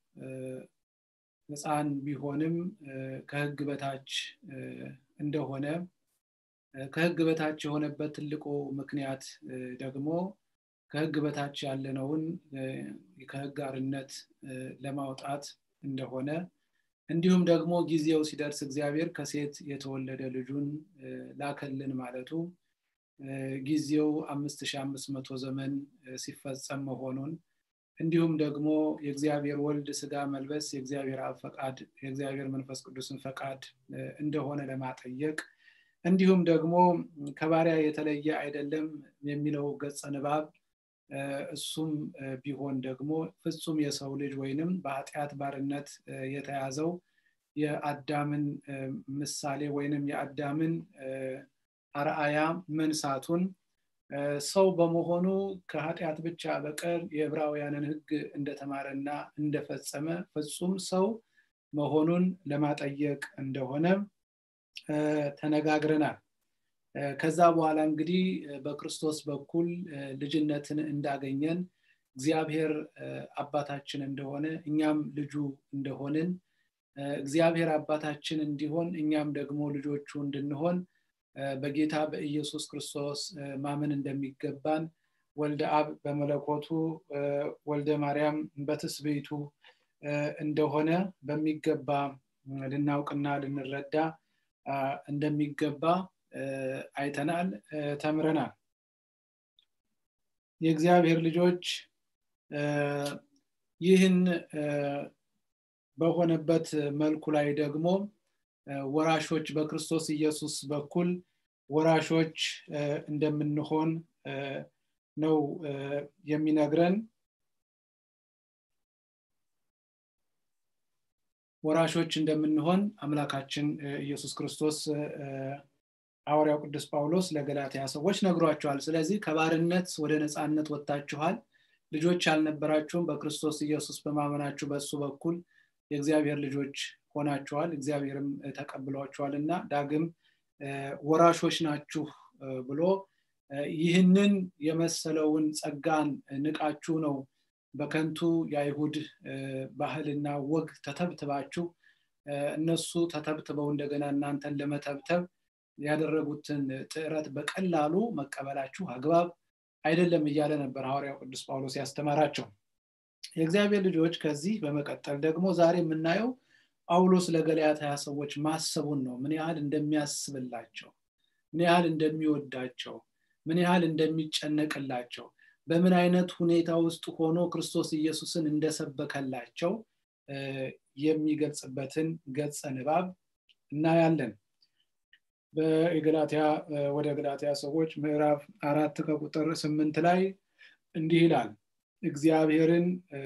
A: ህፃን ቢሆንም ከህግ በታች እንደሆነ ከህግ በታች የሆነበት ትልቁ ምክንያት ደግሞ ከህግ በታች ያለነውን ከህግ አርነት ለማውጣት እንደሆነ እንዲሁም ደግሞ ጊዜው ሲደርስ እግዚአብሔር ከሴት የተወለደ ልጁን ላከልን ማለቱ ጊዜው አምስት ሺ አምስት መቶ ዘመን ሲፈጸም መሆኑን እንዲሁም ደግሞ የእግዚአብሔር ወልድ ስጋ መልበስ የእግዚአብሔር አብ ፈቃድ የእግዚአብሔር መንፈስ ቅዱስን ፈቃድ እንደሆነ ለማጠየቅ እንዲሁም ደግሞ ከባሪያ የተለየ አይደለም የሚለው ገጸ ንባብ እሱም ቢሆን ደግሞ ፍጹም የሰው ልጅ ወይንም በኃጢአት ባርነት የተያዘው የአዳምን ምሳሌ ወይንም የአዳምን አርአያ መንሳቱን ሰው በመሆኑ ከኃጢአት ብቻ በቀር የዕብራውያንን ህግ እንደተማረና እንደፈጸመ ፍጹም ሰው መሆኑን ለማጠየቅ እንደሆነ ተነጋግረናል ከዛ በኋላ እንግዲህ በክርስቶስ በኩል ልጅነትን እንዳገኘን እግዚአብሔር አባታችን እንደሆነ እኛም ልጁ እንደሆንን እግዚአብሔር አባታችን እንዲሆን እኛም ደግሞ ልጆቹ እንድንሆን በጌታ በኢየሱስ ክርስቶስ ማመን እንደሚገባን ወልደ አብ በመለኮቱ ወልደ ማርያም በትስቤቱ እንደሆነ በሚገባ ልናውቅና ልንረዳ እንደሚገባ አይተናል ተምረናል የእግዚአብሔር ልጆች ይህን በሆነበት መልኩ ላይ ደግሞ ወራሾች በክርስቶስ ኢየሱስ በኩል ወራሾች እንደምንሆን ነው የሚነግረን ወራሾች እንደምንሆን አምላካችን ኢየሱስ ክርስቶስ ሐዋርያው ቅዱስ ጳውሎስ ለገላትያ ሰዎች ነግሯቸዋል ስለዚህ ከባርነት ወደ ነፃነት ወጥታችኋል ልጆች አልነበራችሁም በክርስቶስ ኢየሱስ በማመናችሁ በእሱ በኩል የእግዚአብሔር ልጆች ሆናችኋል እግዚአብሔርም ተቀብሏችኋል እና ዳግም ወራሾች ናችሁ ብሎ ይህንን የመሰለውን ጸጋን ንቃችሁ ነው በከንቱ የአይሁድ ባህልና ወግ ተተብትባችሁ እነሱ ተተብትበው እንደገና እናንተን ለመተብተብ ያደረጉትን ጥረት በቀላሉ መቀበላችሁ አግባብ አይደለም እያለ ነበር ሐዋርያው ቅዱስ ጳውሎስ ያስተማራቸው የእግዚአብሔር ልጆች ከዚህ በመቀጠል ደግሞ ዛሬ የምናየው ጳውሎስ ለገላትያ ሰዎች ማሰቡን ነው ምን ያህል እንደሚያስብላቸው ምን ያህል እንደሚወዳቸው ምን ያህል እንደሚጨነቅላቸው በምን አይነት ሁኔታ ውስጥ ሆኖ ክርስቶስ ኢየሱስን እንደሰበከላቸው የሚገልጽበትን ገጸ ንባብ እናያለን በገላትያ ወደ ገላትያ ሰዎች ምዕራፍ አራት ከቁጥር ስምንት ላይ እንዲህ ይላል እግዚአብሔርን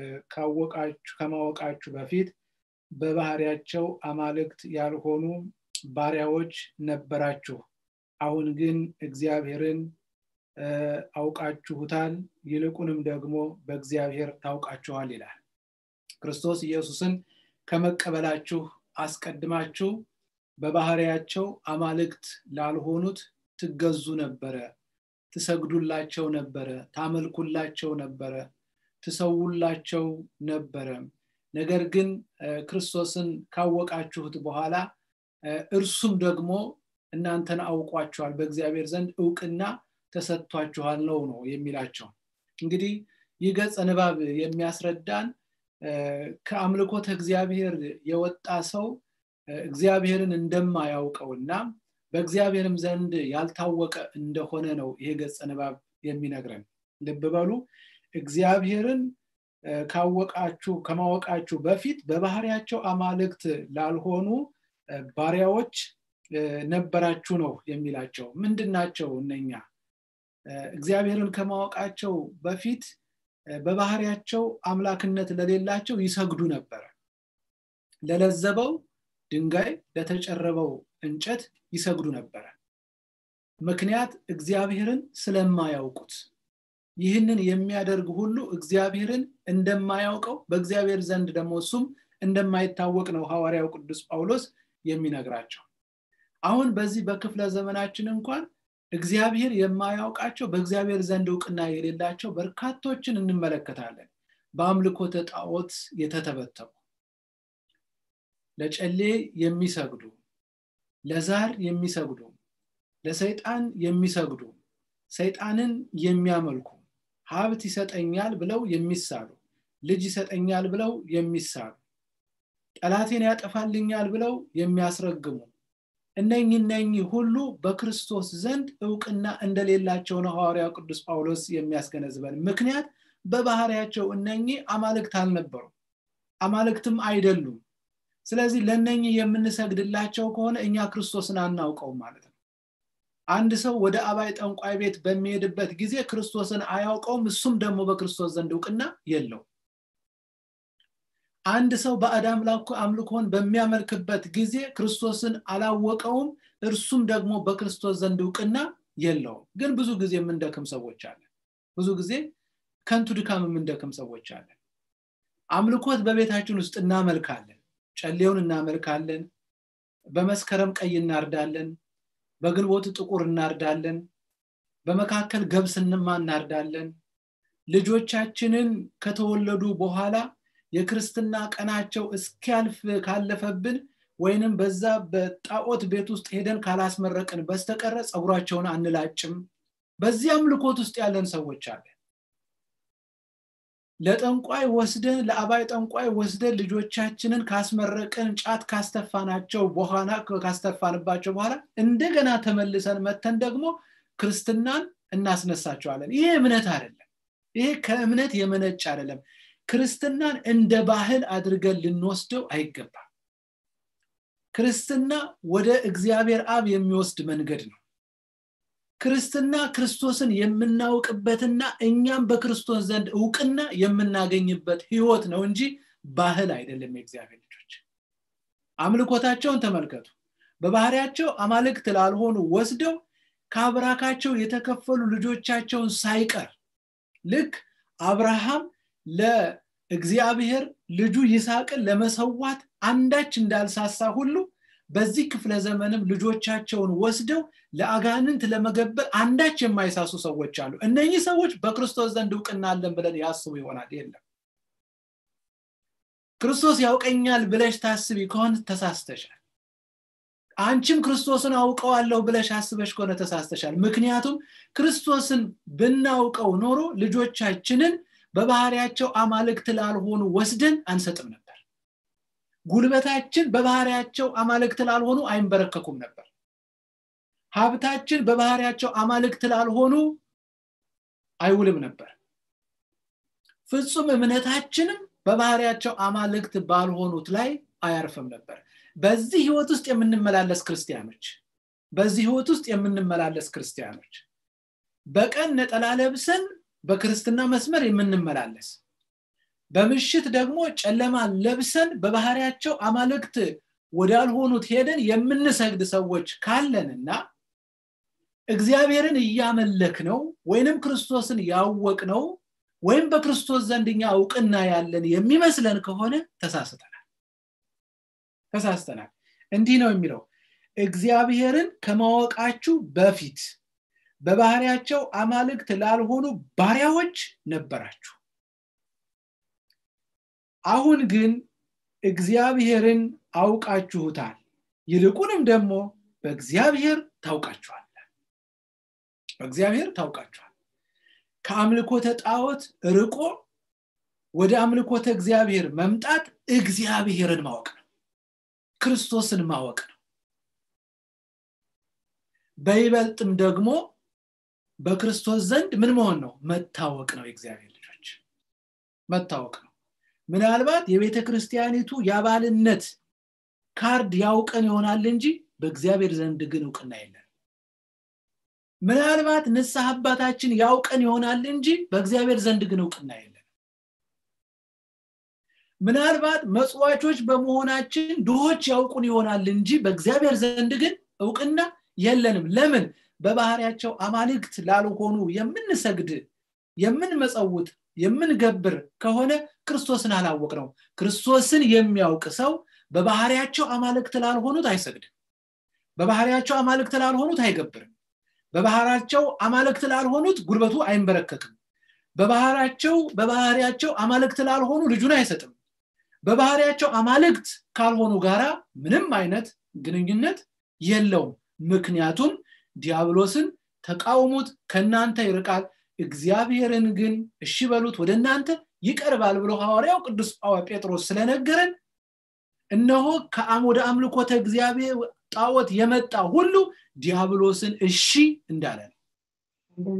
A: ከማወቃችሁ በፊት በባህሪያቸው አማልክት ያልሆኑ ባሪያዎች ነበራችሁ አሁን ግን እግዚአብሔርን አውቃችሁታል ይልቁንም ደግሞ በእግዚአብሔር ታውቃችኋል ይላል ክርስቶስ ኢየሱስን ከመቀበላችሁ አስቀድማችሁ በባህሪያቸው አማልክት ላልሆኑት ትገዙ ነበረ ትሰግዱላቸው ነበረ ታመልኩላቸው ነበረ ትሰውላቸው ነበረ ነገር ግን ክርስቶስን ካወቃችሁት በኋላ እርሱም ደግሞ እናንተን አውቋቸዋል በእግዚአብሔር ዘንድ እውቅና ተሰጥቷችኋል ነው ነው የሚላቸው እንግዲህ ይህ ገጸ ንባብ የሚያስረዳን ከአምልኮተ እግዚአብሔር የወጣ ሰው እግዚአብሔርን እንደማያውቀውና በእግዚአብሔርም ዘንድ ያልታወቀ እንደሆነ ነው ይሄ ገጸ ንባብ የሚነግረን ልብ በሉ እግዚአብሔርን ካወቃችሁ ከማወቃችሁ በፊት በባህሪያቸው አማልክት ላልሆኑ ባሪያዎች ነበራችሁ ነው የሚላቸው ምንድን ናቸው እነኛ እግዚአብሔርን ከማወቃቸው በፊት በባህሪያቸው አምላክነት ለሌላቸው ይሰግዱ ነበረ ለለዘበው ድንጋይ ለተጨረበው እንጨት ይሰግዱ ነበረ ምክንያት እግዚአብሔርን ስለማያውቁት ይህንን የሚያደርግ ሁሉ እግዚአብሔርን እንደማያውቀው በእግዚአብሔር ዘንድ ደግሞ እሱም እንደማይታወቅ ነው ሐዋርያው ቅዱስ ጳውሎስ የሚነግራቸው አሁን በዚህ በክፍለ ዘመናችን እንኳን እግዚአብሔር የማያውቃቸው በእግዚአብሔር ዘንድ እውቅና የሌላቸው በርካቶችን እንመለከታለን በአምልኮተ ጣዖት የተተበተቡ ለጨሌ የሚሰግዱ ለዛር የሚሰግዱ ለሰይጣን የሚሰግዱ ሰይጣንን የሚያመልኩ ሀብት ይሰጠኛል ብለው የሚሳሉ ልጅ ይሰጠኛል ብለው የሚሳሉ ጠላቴን ያጠፋልኛል ብለው የሚያስረግሙ እነኝ እነኝ ሁሉ በክርስቶስ ዘንድ እውቅና እንደሌላቸው ነው ሐዋርያው ቅዱስ ጳውሎስ የሚያስገነዝበን ምክንያት በባህሪያቸው እነኚህ አማልክት አልነበሩ አማልክትም አይደሉም ስለዚህ ለነኚህ የምንሰግድላቸው ከሆነ እኛ ክርስቶስን አናውቀውም ማለት ነው አንድ ሰው ወደ አባይ ጠንቋይ ቤት በሚሄድበት ጊዜ ክርስቶስን አያውቀውም እሱም ደግሞ በክርስቶስ ዘንድ እውቅና የለው አንድ ሰው ባዕድ አምልኮን በሚያመልክበት ጊዜ ክርስቶስን አላወቀውም እርሱም ደግሞ በክርስቶስ ዘንድ እውቅና የለውም ግን ብዙ ጊዜ የምንደክም ሰዎች አለን ብዙ ጊዜ ከንቱ ድካም የምንደክም ሰዎች አለን አምልኮት በቤታችን ውስጥ እናመልካለን ጨሌውን እናመልካለን በመስከረም ቀይ እናርዳለን በግንቦት ጥቁር እናርዳለን በመካከል ገብስንማ እናርዳለን ልጆቻችንን ከተወለዱ በኋላ የክርስትና ቀናቸው እስኪያልፍ ካለፈብን ወይንም በዛ በጣዖት ቤት ውስጥ ሄደን ካላስመረቅን በስተቀረ ፀጉራቸውን አንላጭም በዚህ አምልኮት ውስጥ ያለን ሰዎች አለን ለጠንቋይ ወስደን ለአባይ ጠንቋይ ወስደን ልጆቻችንን ካስመረቅን ጫት ካስተፋናቸው በኋላ ካስተፋንባቸው በኋላ እንደገና ተመልሰን መተን ደግሞ ክርስትናን እናስነሳቸዋለን ይሄ እምነት አይደለም ይሄ ከእምነት የመነጭ አይደለም ክርስትናን እንደ ባህል አድርገን ልንወስደው አይገባም ክርስትና ወደ እግዚአብሔር አብ የሚወስድ መንገድ ነው ክርስትና ክርስቶስን የምናውቅበትና እኛም በክርስቶስ ዘንድ እውቅና የምናገኝበት ህይወት ነው እንጂ ባህል አይደለም የእግዚአብሔር ልጆች አምልኮታቸውን ተመልከቱ በባህሪያቸው አማልክት ላልሆኑ ወስደው ከአብራካቸው የተከፈሉ ልጆቻቸውን ሳይቀር ልክ አብርሃም ለእግዚአብሔር ልጁ ይስሐቅን ለመሰዋት አንዳች እንዳልሳሳ ሁሉ በዚህ ክፍለ ዘመንም ልጆቻቸውን ወስደው ለአጋንንት ለመገበር አንዳች የማይሳሱ ሰዎች አሉ እነኚህ ሰዎች በክርስቶስ ዘንድ እውቅና አለን ብለን ያስቡ ይሆናል የለም ክርስቶስ ያውቀኛል ብለሽ ታስቢ ከሆነ ተሳስተሻል አንቺም ክርስቶስን አውቀዋለሁ ብለሽ አስበሽ ከሆነ ተሳስተሻል ምክንያቱም ክርስቶስን ብናውቀው ኖሮ ልጆቻችንን በባህሪያቸው አማልክት ላልሆኑ ወስደን አንሰጥም ነበር ጉልበታችን በባህሪያቸው አማልክት ላልሆኑ አይንበረከኩም ነበር ሀብታችን በባህሪያቸው አማልክት ላልሆኑ አይውልም ነበር ፍጹም እምነታችንም በባህሪያቸው አማልክት ባልሆኑት ላይ አያርፍም ነበር በዚህ ህይወት ውስጥ የምንመላለስ ክርስቲያኖች በዚህ ህይወት ውስጥ የምንመላለስ ክርስቲያኖች በቀን ነጠላ ለብሰን በክርስትና መስመር የምንመላለስ በምሽት ደግሞ ጨለማ ለብሰን በባህሪያቸው አማልክት ወዳልሆኑት ሄደን የምንሰግድ ሰዎች ካለንና እግዚአብሔርን እያመለክ ነው ወይንም ክርስቶስን ያወቅ ነው ወይም በክርስቶስ ዘንድ እኛ እውቅና ያለን የሚመስለን ከሆነ ተሳስተናል ተሳስተናል እንዲህ ነው የሚለው እግዚአብሔርን ከማወቃችሁ በፊት በባህሪያቸው አማልክት ላልሆኑ ባሪያዎች ነበራችሁ አሁን ግን እግዚአብሔርን አውቃችሁታል ይልቁንም ደግሞ በእግዚአብሔር ታውቃችኋል በእግዚአብሔር ታውቃችኋል ከአምልኮተ ጣዖት ርቆ ወደ አምልኮተ እግዚአብሔር መምጣት እግዚአብሔርን ማወቅ ነው ክርስቶስን ማወቅ ነው በይበልጥም ደግሞ በክርስቶስ ዘንድ ምን መሆን ነው መታወቅ ነው የእግዚአብሔር ልጆች መታወቅ ነው ምናልባት የቤተ ክርስቲያኒቱ የአባልነት ካርድ ያውቀን ይሆናል እንጂ በእግዚአብሔር ዘንድ ግን እውቅና የለን ምናልባት ንስሐ አባታችን ያውቀን ይሆናል እንጂ በእግዚአብሔር ዘንድ ግን እውቅና የለን ምናልባት መጽዋቾች በመሆናችን ድሆች ያውቁን ይሆናል እንጂ በእግዚአብሔር ዘንድ ግን እውቅና የለንም ለምን በባህሪያቸው አማልክት ላልሆኑ የምንሰግድ የምንመጸውት የምንገብር ከሆነ ክርስቶስን አላወቅ ነው ክርስቶስን የሚያውቅ ሰው በባህሪያቸው አማልክት ላልሆኑት አይሰግድም በባህሪያቸው አማልክት ላልሆኑት አይገብርም በባህራቸው አማልክት ላልሆኑት ጉልበቱ አይንበረከክም በባህራቸው በባህሪያቸው አማልክት ላልሆኑ ልጁን አይሰጥም በባህሪያቸው አማልክት ካልሆኑ ጋራ ምንም አይነት ግንኙነት የለውም ምክንያቱም ዲያብሎስን ተቃውሙት ከእናንተ ይርቃል እግዚአብሔርን ግን እሺ በሉት ወደ እናንተ ይቀርባል ብሎ ሐዋርያው ቅዱስ ጴጥሮስ ስለነገረን እነሆ ወደ አምልኮተ እግዚአብሔር ጣዖት የመጣ ሁሉ ዲያብሎስን እሺ እንዳለ ነው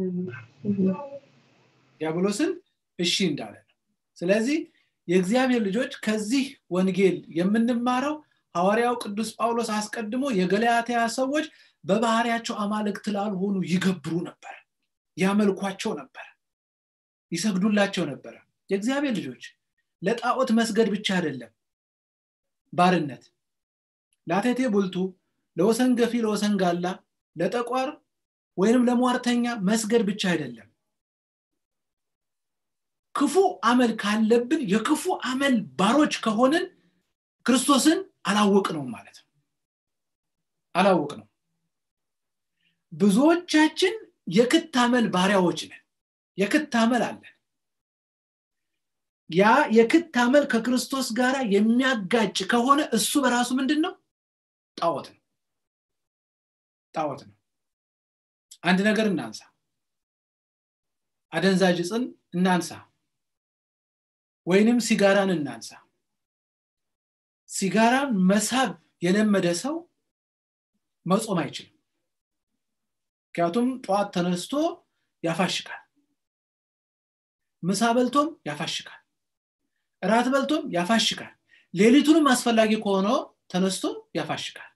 A: ዲያብሎስን እሺ እንዳለ ነው ስለዚህ የእግዚአብሔር ልጆች ከዚህ ወንጌል የምንማረው ሐዋርያው ቅዱስ ጳውሎስ አስቀድሞ የገላትያ ሰዎች በባህሪያቸው አማልክት ላልሆኑ ይገብሩ ነበር ያመልኳቸው ነበር ይሰግዱላቸው ነበረ የእግዚአብሔር ልጆች ለጣዖት መስገድ ብቻ አይደለም ባርነት ለአቴቴ ቡልቱ ለወሰን ገፊ ለወሰን ጋላ ለጠቋር ወይንም ለሟርተኛ መስገድ ብቻ አይደለም ክፉ አመል ካለብን የክፉ አመል ባሮች ከሆንን ክርስቶስን አላወቅ ነው ማለት ነው አላወቅ ነው ብዙዎቻችን የክት አመል ባሪያዎች ነን የክት አመል አለን ያ የክት አመል ከክርስቶስ ጋር የሚያጋጭ ከሆነ እሱ በራሱ ምንድን ነው ጣዖት ነው ጣዖት ነው አንድ ነገር እናንሳ አደንዛዥ ጽን እናንሳ ወይንም ሲጋራን እናንሳ ሲጋራን መሳብ የለመደ ሰው መጾም አይችልም ምክንያቱም ጠዋት ተነስቶ ያፋሽካል ምሳ በልቶም ያፋሽካል እራት በልቶም ያፋሽካል ሌሊቱንም አስፈላጊ ከሆነ ተነስቶ ያፋሽካል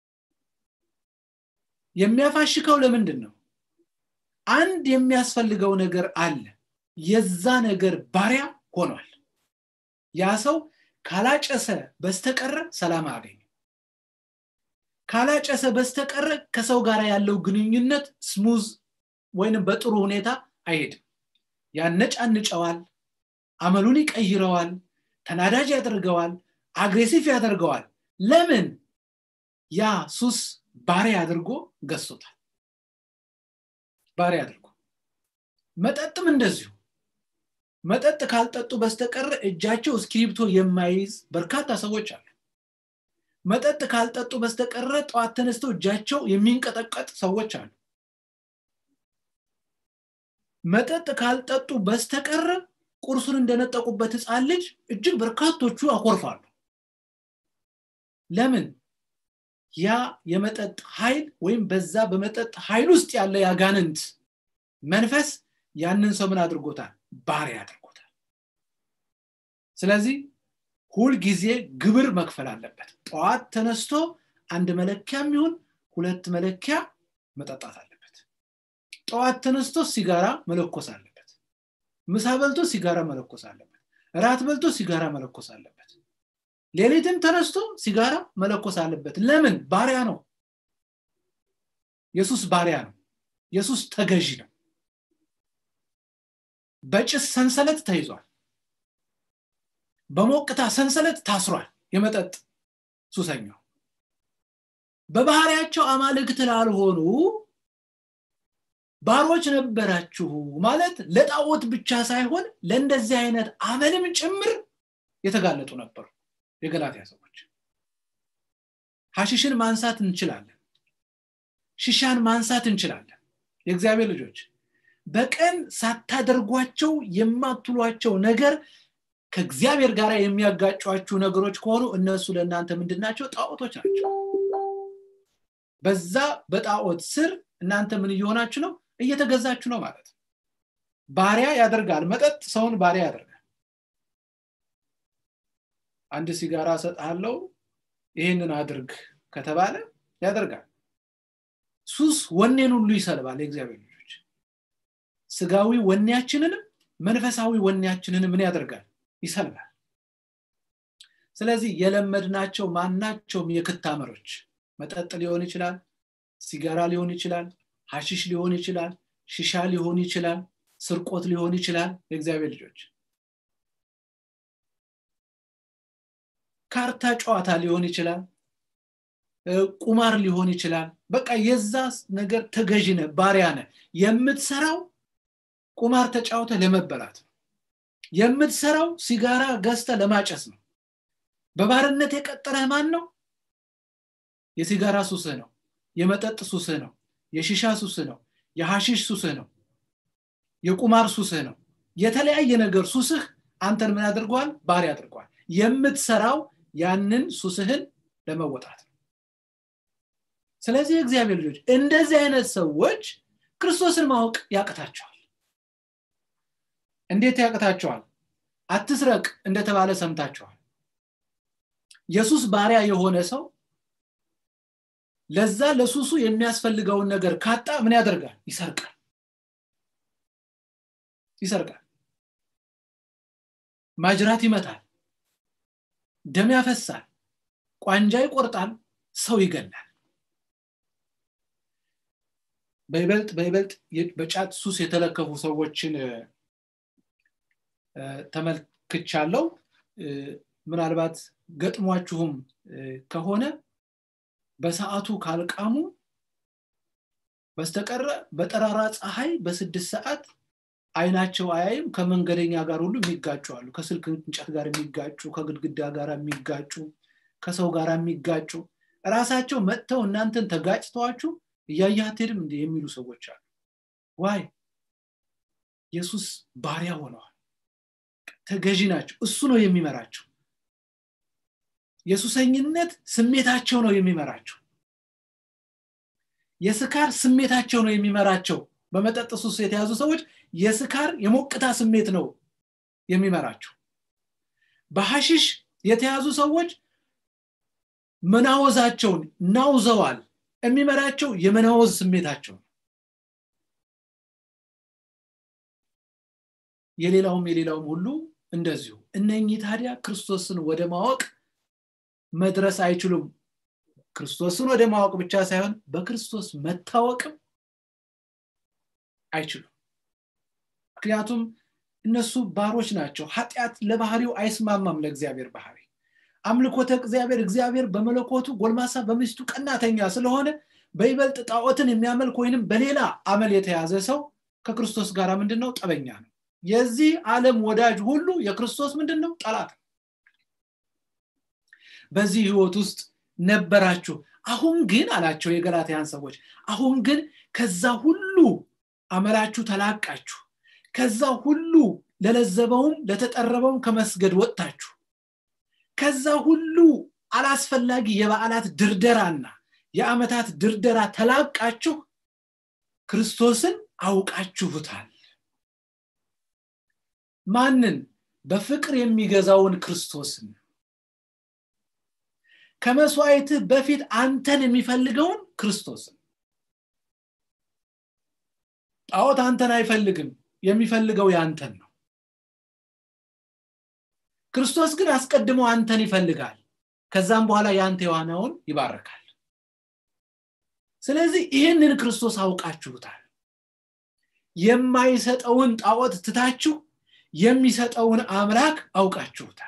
A: የሚያፋሽከው ለምንድን ነው አንድ የሚያስፈልገው ነገር አለ የዛ ነገር ባሪያ ሆኗል ያ ሰው ካላጨሰ በስተቀረ ሰላም አገኝ ካላጨሰ በስተቀረ ከሰው ጋር ያለው ግንኙነት ስሙዝ ወይንም በጥሩ ሁኔታ አይሄድም ያነጫንጨዋል አመሉን ይቀይረዋል ተናዳጅ ያደርገዋል አግሬሲቭ ያደርገዋል ለምን ያ ሱስ ባሪ አድርጎ ገዝቶታል ባሪ አድርጎ መጠጥም እንደዚሁ መጠጥ ካልጠጡ በስተቀር እጃቸው እስክሪፕቶ የማይይዝ በርካታ ሰዎች አሉ መጠጥ ካልጠጡ በስተቀረ ጠዋት ተነስተው እጃቸው የሚንቀጠቀጥ ሰዎች አሉ መጠጥ ካልጠጡ በስተቀር ቁርሱን እንደነጠቁበት ህፃን ልጅ እጅግ በርካቶቹ አኮርፋሉ ለምን ያ የመጠጥ ኃይል ወይም በዛ በመጠጥ ኃይል ውስጥ ያለ ያጋንንት መንፈስ ያንን ሰው ምን አድርጎታል ባሪ አድርጎታል ስለዚህ ሁልጊዜ ግብር መክፈል አለበት ጠዋት ተነስቶ አንድ መለኪያ የሚሆን ሁለት መለኪያ መጠጣት አለበት ጠዋት ተነስቶ ሲጋራ መለኮስ አለበት ምሳ በልቶ ሲጋራ መለኮስ አለበት ራት በልቶ ሲጋራ መለኮስ አለበት ሌሊትም ተነስቶ ሲጋራ መለኮስ አለበት ለምን ባሪያ ነው የሱስ ባሪያ ነው የሱስ ተገዢ ነው በጭስ ሰንሰለት ተይዟል በሞቅታ ሰንሰለት ታስሯል የመጠጥ ሱሰኛው በባህሪያቸው አማልክት ላልሆኑ ባሮች ነበራችሁ ማለት ለጣዖት ብቻ ሳይሆን ለእንደዚህ አይነት አመልም ጭምር የተጋለጡ ነበሩ የገላትያ ሰዎች ሀሽሽን ማንሳት እንችላለን ሽሻን ማንሳት እንችላለን የእግዚአብሔር ልጆች በቀን ሳታደርጓቸው የማትሏቸው ነገር ከእግዚአብሔር ጋር የሚያጋጯችሁ ነገሮች ከሆኑ እነሱ ለእናንተ ምንድን ናቸው ጣዖቶች ናቸው በዛ በጣዖት ስር እናንተ ምን እየሆናችሁ ነው እየተገዛችሁ ነው ማለት ነው ባሪያ ያደርጋል መጠጥ ሰውን ባሪያ ያደርጋል አንድ ሲጋራ ሰጥሃለው ይህንን አድርግ ከተባለ ያደርጋል ሱስ ወኔን ሁሉ ይሰልባል የእግዚአብሔር ልጆች ስጋዊ ወኔያችንንም መንፈሳዊ ወኔያችንን ምን ያደርጋል ይሰልባል ስለዚህ የለመድናቸው ማናቸውም የክታመሮች መጠጥ ሊሆን ይችላል ሲጋራ ሊሆን ይችላል ሀሽሽ ሊሆን ይችላል ሽሻ ሊሆን ይችላል ስርቆት ሊሆን ይችላል የእግዚአብሔር ልጆች ካርታ ጨዋታ ሊሆን ይችላል ቁማር ሊሆን ይችላል በቃ የዛ ነገር ተገዥ ነ ባሪያ ነ የምትሰራው ቁማር ተጫውተ ለመበላት ነው የምትሰራው ሲጋራ ገዝተ ለማጨስ ነው በባርነት የቀጠረህ ማን ነው የሲጋራ ሱስህ ነው የመጠጥ ሱስህ ነው የሽሻ ሱስህ ነው የሐሽሽ ሱስህ ነው የቁማር ሱስህ ነው የተለያየ ነገር ሱስህ አንተን ምን አድርገዋል ባሪ አድርገዋል የምትሰራው ያንን ሱስህን ለመወጣት ነው ስለዚህ እግዚአብሔር ልጆች እንደዚህ አይነት ሰዎች ክርስቶስን ማወቅ ያቅታቸዋል እንዴት ያቅታቸዋል አትስረቅ እንደተባለ ሰምታችኋል የሱስ ባሪያ የሆነ ሰው ለዛ ለሱሱ የሚያስፈልገውን ነገር ካጣ ምን ያደርጋል ይሰርቃል ይሰርቃል ማጅራት ይመታል ደም ያፈሳል ቋንጃ ይቆርጣል ሰው ይገላል በይበልጥ በይበልጥ በጫት ሱስ የተለከፉ ሰዎችን ተመልክቻለው ምናልባት ገጥሟችሁም ከሆነ በሰዓቱ ካልቃሙ በስተቀረ በጠራራ ፀሐይ በስድስት ሰዓት አይናቸው አያይም ከመንገደኛ ጋር ሁሉ የሚጋጩ አሉ ከስልክ እንጨት ጋር የሚጋጩ ከግድግዳ ጋር የሚጋጩ ከሰው ጋር የሚጋጩ ራሳቸው መጥተው እናንተን ተጋጭተዋችሁ እያየ አትሄድም እንዲ የሚሉ ሰዎች አሉ ዋይ ኢየሱስ ባሪያ ሆነዋል ተገዢ ናቸው እሱ ነው የሚመራቸው የሱሰኝነት ስሜታቸው ነው የሚመራቸው የስካር ስሜታቸው ነው የሚመራቸው በመጠጥ ሱስ የተያዙ ሰዎች የስካር የሞቅታ ስሜት ነው የሚመራቸው በሐሽሽ የተያዙ ሰዎች መናወዛቸውን ናውዘዋል የሚመራቸው የመናወዝ ስሜታቸው የሌላውም የሌላውም ሁሉ እንደዚሁ እነኚህ ታዲያ ክርስቶስን ወደ ማወቅ መድረስ አይችሉም ክርስቶስን ወደ ማወቅ ብቻ ሳይሆን በክርስቶስ መታወቅም አይችሉም ምክንያቱም እነሱ ባሮች ናቸው ኃጢአት ለባህሪው አይስማማም ለእግዚአብሔር ባህሪ አምልኮተ እግዚአብሔር እግዚአብሔር በመለኮቱ ጎልማሳ በሚስቱ ቀናተኛ ስለሆነ በይበልጥ ጣዖትን የሚያመልክ ወይንም በሌላ አመል የተያዘ ሰው ከክርስቶስ ጋር ምንድን ነው ጠበኛ ነው የዚህ ዓለም ወዳጅ ሁሉ የክርስቶስ ምንድን ነው ጠላት ነው በዚህ ህይወት ውስጥ ነበራችሁ አሁን ግን አላቸው የገላትያን ሰዎች አሁን ግን ከዛ ሁሉ አመላችሁ ተላቃችሁ ከዛ ሁሉ ለለዘበውም ለተጠረበውም ከመስገድ ወጥታችሁ ከዛ ሁሉ አላስፈላጊ የበዓላት ድርደራና የአመታት ድርደራ ተላቃችሁ ክርስቶስን አውቃችሁታል ማንን በፍቅር የሚገዛውን ክርስቶስን ከመስዋዕትህ በፊት አንተን የሚፈልገውን ክርስቶስን ጣዖት አንተን አይፈልግም የሚፈልገው ያንተን ነው ክርስቶስ ግን አስቀድሞ አንተን ይፈልጋል ከዛም በኋላ የአንተ የዋናውን ይባርካል ስለዚህ ይህንን ክርስቶስ አውቃችሁታል የማይሰጠውን ጣዖት ትታችሁ የሚሰጠውን አምላክ አውቃችሁታል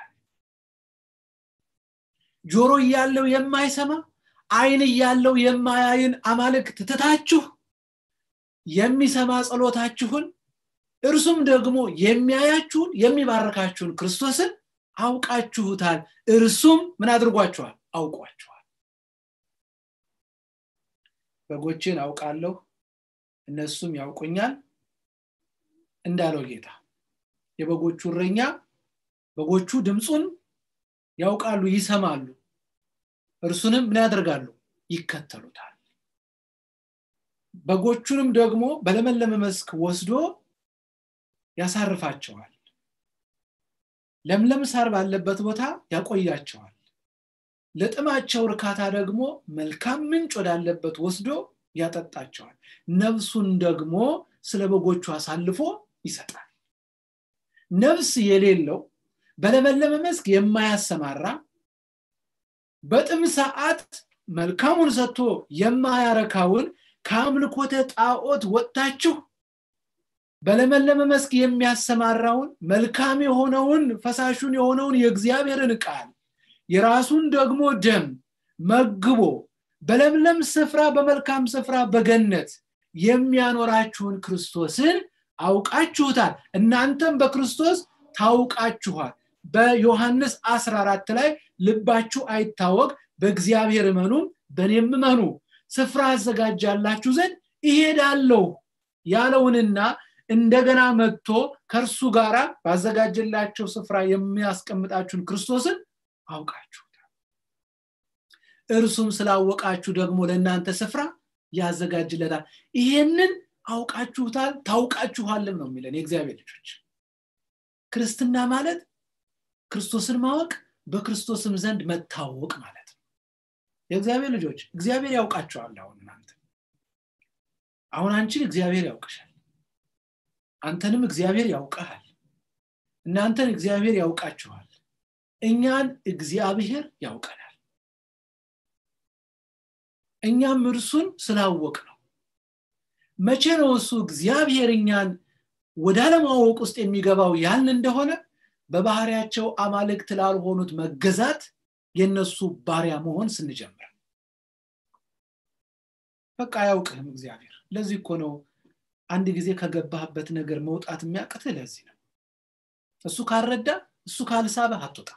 A: ጆሮ እያለው የማይሰማ አይን እያለው የማያይን አማልክት ትታችሁ የሚሰማ ጸሎታችሁን እርሱም ደግሞ የሚያያችሁን የሚባረካችሁን ክርስቶስን አውቃችሁታል እርሱም ምን አድርጓችኋል አውቋችኋል በጎችን አውቃለሁ እነሱም ያውቁኛል እንዳለው ጌታ የበጎቹ እረኛ በጎቹ ድምፁን ያውቃሉ ይሰማሉ እርሱንም ምን ያደርጋሉ ይከተሉታል በጎቹንም ደግሞ በለመለመ መስክ ወስዶ ያሳርፋቸዋል ለምለም ሳር ባለበት ቦታ ያቆያቸዋል ለጥማቸው እርካታ ደግሞ መልካም ምንጭ ወዳለበት ወስዶ ያጠጣቸዋል ነፍሱን ደግሞ ስለ በጎቹ አሳልፎ ይሰጣል ነፍስ የሌለው በለመለመ መስክ የማያሰማራ በጥም ሰዓት መልካሙን ሰጥቶ የማያረካውን ከአምልኮተ ጣዖት ወጥታችሁ በለመለመ መስክ የሚያሰማራውን መልካም የሆነውን ፈሳሹን የሆነውን የእግዚአብሔርን ቃል የራሱን ደግሞ ደም መግቦ በለምለም ስፍራ በመልካም ስፍራ በገነት የሚያኖራችሁን ክርስቶስን አውቃችሁታል እናንተም በክርስቶስ ታውቃችኋል በዮሐንስ 14 ላይ ልባችሁ አይታወቅ በእግዚአብሔር እመኑም በእኔም እመኑ ስፍራ አዘጋጃላችሁ ዘንድ ይሄዳለሁ ያለውንና እንደገና መጥቶ ከእርሱ ጋር ባዘጋጀላቸው ስፍራ የሚያስቀምጣችሁን ክርስቶስን አውቃችሁታል እርሱም ስላወቃችሁ ደግሞ ለእናንተ ስፍራ ያዘጋጅለታል ይሄንን አውቃችሁታል ታውቃችኋልም ነው የሚለን የእግዚአብሔር ልጆች ክርስትና ማለት ክርስቶስን ማወቅ በክርስቶስም ዘንድ መታወቅ ማለት ነው የእግዚአብሔር ልጆች እግዚአብሔር ያውቃቸዋል አሁን እናንተ አሁን አንቺን እግዚአብሔር ያውቅሻል አንተንም እግዚአብሔር ያውቀሃል እናንተን እግዚአብሔር ያውቃችኋል እኛን እግዚአብሔር ያውቀናል እኛም እርሱን ስላወቅ ነው መቼ ነው እሱ እግዚአብሔር እኛን ወደ አለማወቅ ውስጥ የሚገባው ያልን እንደሆነ በባህሪያቸው አማልክት ላልሆኑት መገዛት የነሱ ባሪያ መሆን ስንጀምር በቃ አያውቅህም እግዚአብሔር ለዚህ እኮ ነው አንድ ጊዜ ከገባህበት ነገር መውጣት የሚያቅትህ ለዚህ ነው እሱ ካልረዳ እሱ ካልሳበህ አትወጣ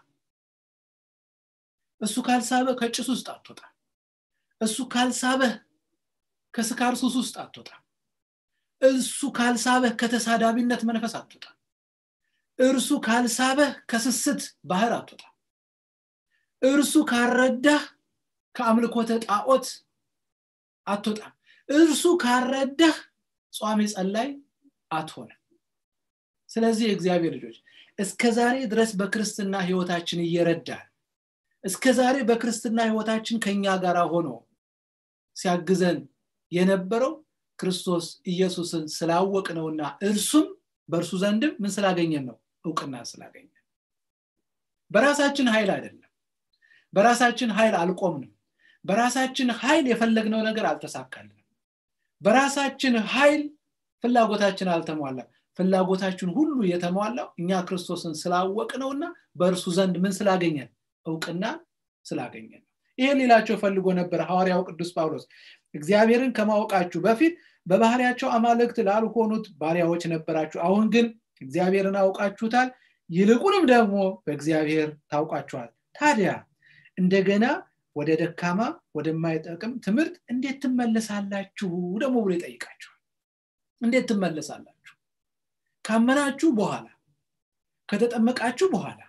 A: እሱ ካልሳበህ ከጭስ ውስጥ አትወጣ እሱ ካልሳበህ ከስካር ሱስ ውስጥ አትወጣ እሱ ካልሳበህ ከተሳዳቢነት መንፈስ አትወጣ እርሱ ካልሳበህ ከስስት ባህር አትወጣ እርሱ ካልረዳህ ከአምልኮተ ጣዖት አትወጣም እርሱ ካልረዳህ ጿሚ ጸላይ አትሆንም ስለዚህ የእግዚአብሔር ልጆች እስከ ዛሬ ድረስ በክርስትና ህይወታችን እየረዳን እስከ ዛሬ በክርስትና ህይወታችን ከኛ ጋር ሆኖ ሲያግዘን የነበረው ክርስቶስ ኢየሱስን ስላወቅ ነውና እርሱም በእርሱ ዘንድም ምን ስላገኘን ነው እውቅና ስላገኘን በራሳችን ኃይል አይደለም በራሳችን ኃይል አልቆምንም በራሳችን ኃይል የፈለግነው ነገር አልተሳካልንም በራሳችን ኃይል ፍላጎታችን አልተሟላም ፍላጎታችን ሁሉ የተሟላው እኛ ክርስቶስን ስላወቅ ነውና በእርሱ ዘንድ ምን ስላገኘን እውቅና ስላገኘን ይሄ ሌላቸው ፈልጎ ነበር ሐዋርያው ቅዱስ ጳውሎስ እግዚአብሔርን ከማወቃችሁ በፊት በባህሪያቸው አማልክት ላልሆኑት ባሪያዎች ነበራችሁ አሁን ግን እግዚአብሔርን አውቃችሁታል ይልቁንም ደግሞ በእግዚአብሔር ታውቋችኋል ታዲያ እንደገና ወደ ደካማ ወደማይጠቅም ትምህርት እንዴት ትመለሳላችሁ ደግሞ ብሎ ይጠይቃችኋል እንዴት ትመለሳላችሁ ካመናችሁ በኋላ ከተጠመቃችሁ በኋላ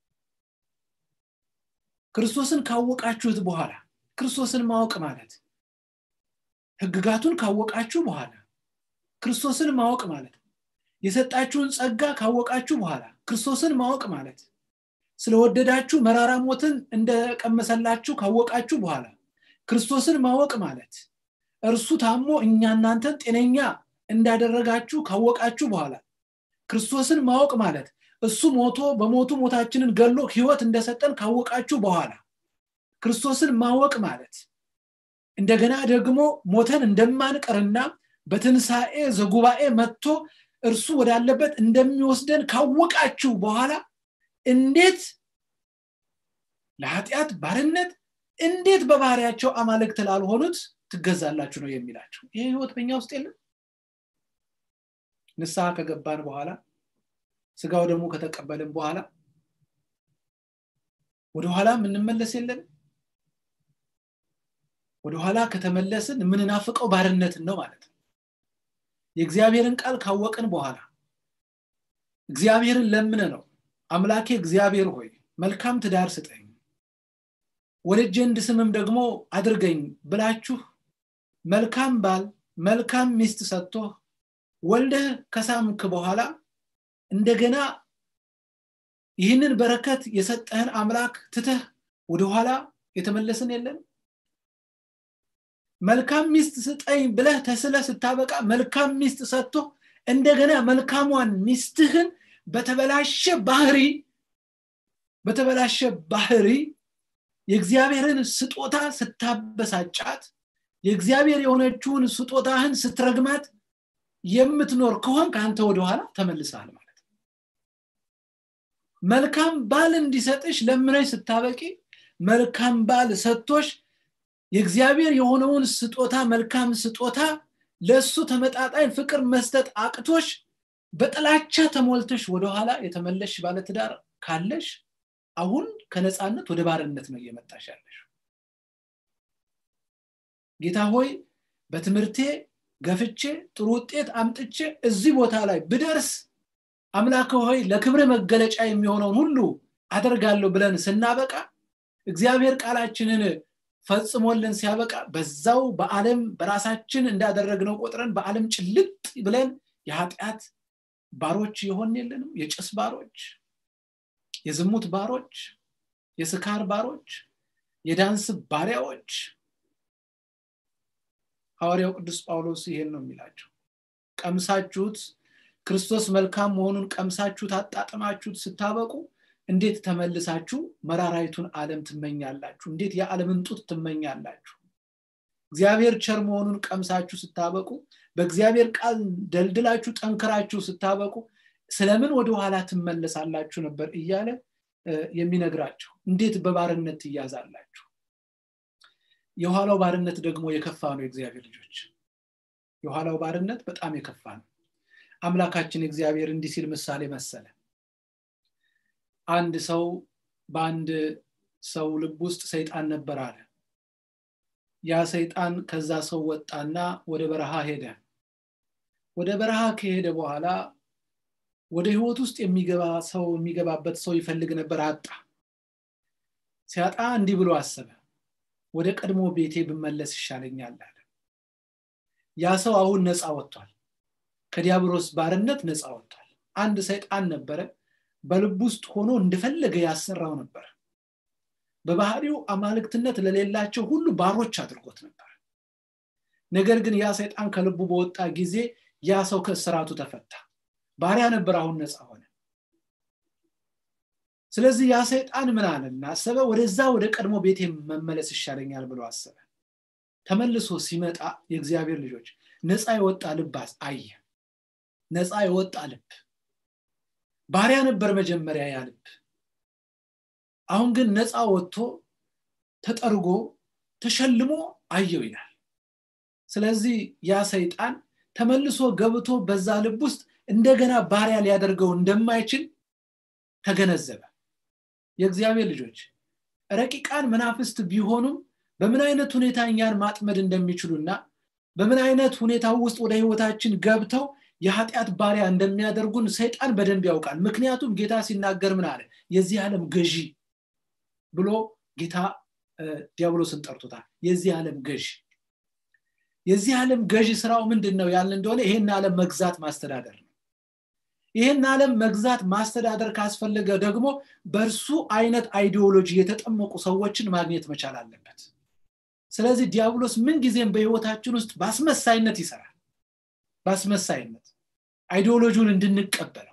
A: ክርስቶስን ካወቃችሁት በኋላ ክርስቶስን ማወቅ ማለት ህግጋቱን ካወቃችሁ በኋላ ክርስቶስን ማወቅ ማለት የሰጣችሁን ጸጋ ካወቃችሁ በኋላ ክርስቶስን ማወቅ ማለት ስለወደዳችሁ መራራ ሞትን እንደቀመሰላችሁ ካወቃችሁ በኋላ ክርስቶስን ማወቅ ማለት እርሱ ታሞ እኛ እናንተን ጤነኛ እንዳደረጋችሁ ካወቃችሁ በኋላ ክርስቶስን ማወቅ ማለት እሱ ሞቶ በሞቱ ሞታችንን ገሎ ህይወት እንደሰጠን ካወቃችሁ በኋላ ክርስቶስን ማወቅ ማለት እንደገና ደግሞ ሞተን እንደማንቀርና በትንሣኤ ዘጉባኤ መጥቶ እርሱ ወዳለበት እንደሚወስደን ካወቃችሁ በኋላ እንዴት ለኃጢአት ባርነት እንዴት በባህሪያቸው አማልክት ላልሆኑት ትገዛላችሁ ነው የሚላቸው ይህ ህይወት በኛ ውስጥ የለም ንስሐ ከገባን በኋላ ስጋው ደግሞ ከተቀበልን በኋላ ወደኋላ የምንመለስ የለን ወደኋላ ከተመለስን የምንናፍቀው ባርነትን ነው ማለት ነው የእግዚአብሔርን ቃል ካወቅን በኋላ እግዚአብሔርን ለምነ ነው አምላኬ እግዚአብሔር ሆይ መልካም ትዳር ስጠኝ ወልጄ እንድስምም ደግሞ አድርገኝ ብላችሁ መልካም ባል መልካም ሚስት ሰጥቶ ወልደህ ከሳምክ በኋላ እንደገና ይህንን በረከት የሰጠህን አምላክ ትተህ ወደኋላ የተመለስን የለን መልካም ሚስት ስጠኝ ብለህ ተስለ ስታበቃ መልካም ሚስት ሰጥቶ እንደገና መልካሟን ሚስትህን በተበላሸ ባህሪ በተበላሸ ባህሪ የእግዚአብሔርን ስጦታ ስታበሳጫት የእግዚአብሔር የሆነችውን ስጦታህን ስትረግማት የምትኖር ከሆን ከአንተ ወደኋላ ተመልሰሃል ማለት ነው መልካም ባል እንዲሰጥሽ ለምነሽ ስታበቂ መልካም ባል ሰጥቶሽ የእግዚአብሔር የሆነውን ስጦታ መልካም ስጦታ ለእሱ ተመጣጣኝ ፍቅር መስጠት አቅቶሽ በጥላቻ ተሞልተሽ ወደኋላ የተመለሽ ባለትዳር ካለሽ አሁን ከነፃነት ወደ ባርነት ነው እየመጣሽ ያለሽ ጌታ ሆይ በትምህርቴ ገፍቼ ጥሩ ውጤት አምጥቼ እዚህ ቦታ ላይ ብደርስ አምላክ ሆይ ለክብር መገለጫ የሚሆነውን ሁሉ አደርጋለሁ ብለን ስናበቃ እግዚአብሔር ቃላችንን ፈጽሞልን ሲያበቃ በዛው በዓለም በራሳችን እንዳደረግነው ቆጥረን በዓለም ጭልጥ ብለን የኃጢአት ባሮች የሆን የለንም የጭስ ባሮች የዝሙት ባሮች የስካር ባሮች የዳንስ ባሪያዎች ሐዋርያው ቅዱስ ጳውሎስ ይሄን ነው የሚላቸው ቀምሳችሁት ክርስቶስ መልካም መሆኑን ቀምሳችሁት አጣጥማችሁት ስታበቁ እንዴት ተመልሳችሁ መራራይቱን ዓለም ትመኛላችሁ እንዴት የዓለምን ጡት ትመኛላችሁ እግዚአብሔር ቸር መሆኑን ቀምሳችሁ ስታበቁ በእግዚአብሔር ቃል ደልድላችሁ ጠንክራችሁ ስታበቁ ስለምን ወደ ኋላ ትመለሳላችሁ ነበር እያለ የሚነግራቸው እንዴት በባርነት ትያዛላችሁ የኋላው ባርነት ደግሞ የከፋ ነው የእግዚአብሔር ልጆች የኋላው ባርነት በጣም የከፋ ነው አምላካችን እግዚአብሔር እንዲህ ሲል ምሳሌ መሰለ አንድ ሰው በአንድ ሰው ልብ ውስጥ ሰይጣን ነበር አለ ያ ሰይጣን ከዛ ሰው ወጣና ወደ በረሃ ሄደ ወደ በረሃ ከሄደ በኋላ ወደ ህይወት ውስጥ የሚገባ ሰው የሚገባበት ሰው ይፈልግ ነበር አጣ ሲያጣ እንዲህ ብሎ አሰበ ወደ ቀድሞ ቤቴ ብመለስ ይሻለኛል አለ ያ ሰው አሁን ነፃ ወጥቷል ከዲያብሎስ ባርነት ነፃ ወጥቷል አንድ ሰይጣን ነበረ በልብ ውስጥ ሆኖ እንደፈለገ ያሰራው ነበር በባህሪው አማልክትነት ለሌላቸው ሁሉ ባሮች አድርጎት ነበር ነገር ግን ያ ሰይጣን ከልቡ በወጣ ጊዜ ያ ሰው ከእስራቱ ተፈታ ባሪያ ነበር አሁን ነፃ ሆነ ስለዚህ ያ ሰይጣን ምን አለና አሰበ ወደዛ ወደ ቀድሞ ቤቴ መመለስ ይሻለኛል ብሎ አሰበ ተመልሶ ሲመጣ የእግዚአብሔር ልጆች ነፃ የወጣ ልብ አየ ነፃ የወጣ ልብ ባሪያ ነበር መጀመሪያ ያ ልብ አሁን ግን ነፃ ወጥቶ ተጠርጎ ተሸልሞ አየው ይላል ስለዚህ ያ ሰይጣን ተመልሶ ገብቶ በዛ ልብ ውስጥ እንደገና ባሪያ ሊያደርገው እንደማይችል ተገነዘበ የእግዚአብሔር ልጆች ረቂቃን መናፍስት ቢሆኑም በምን አይነት ሁኔታ እኛን ማጥመድ እንደሚችሉና በምን አይነት ሁኔታ ውስጥ ወደ ህይወታችን ገብተው የኃጢአት ባሪያ እንደሚያደርጉን ሰይጣን በደንብ ያውቃል ምክንያቱም ጌታ ሲናገር ምን አለ የዚህ ዓለም ገዢ ብሎ ጌታ ዲያብሎስን ጠርቶታል የዚህ ዓለም ገዢ የዚህ ዓለም ገዢ ስራው ምንድን ነው ያልን እንደሆነ ይሄን ዓለም መግዛት ማስተዳደር ነው ይህን ዓለም መግዛት ማስተዳደር ካስፈለገ ደግሞ በእርሱ አይነት አይዲዮሎጂ የተጠመቁ ሰዎችን ማግኘት መቻል አለበት ስለዚህ ዲያብሎስ ምንጊዜም በህይወታችን ውስጥ በአስመሳይነት ይሰራል በአስመሳይነት አይዲዮሎጂውን እንድንቀበለው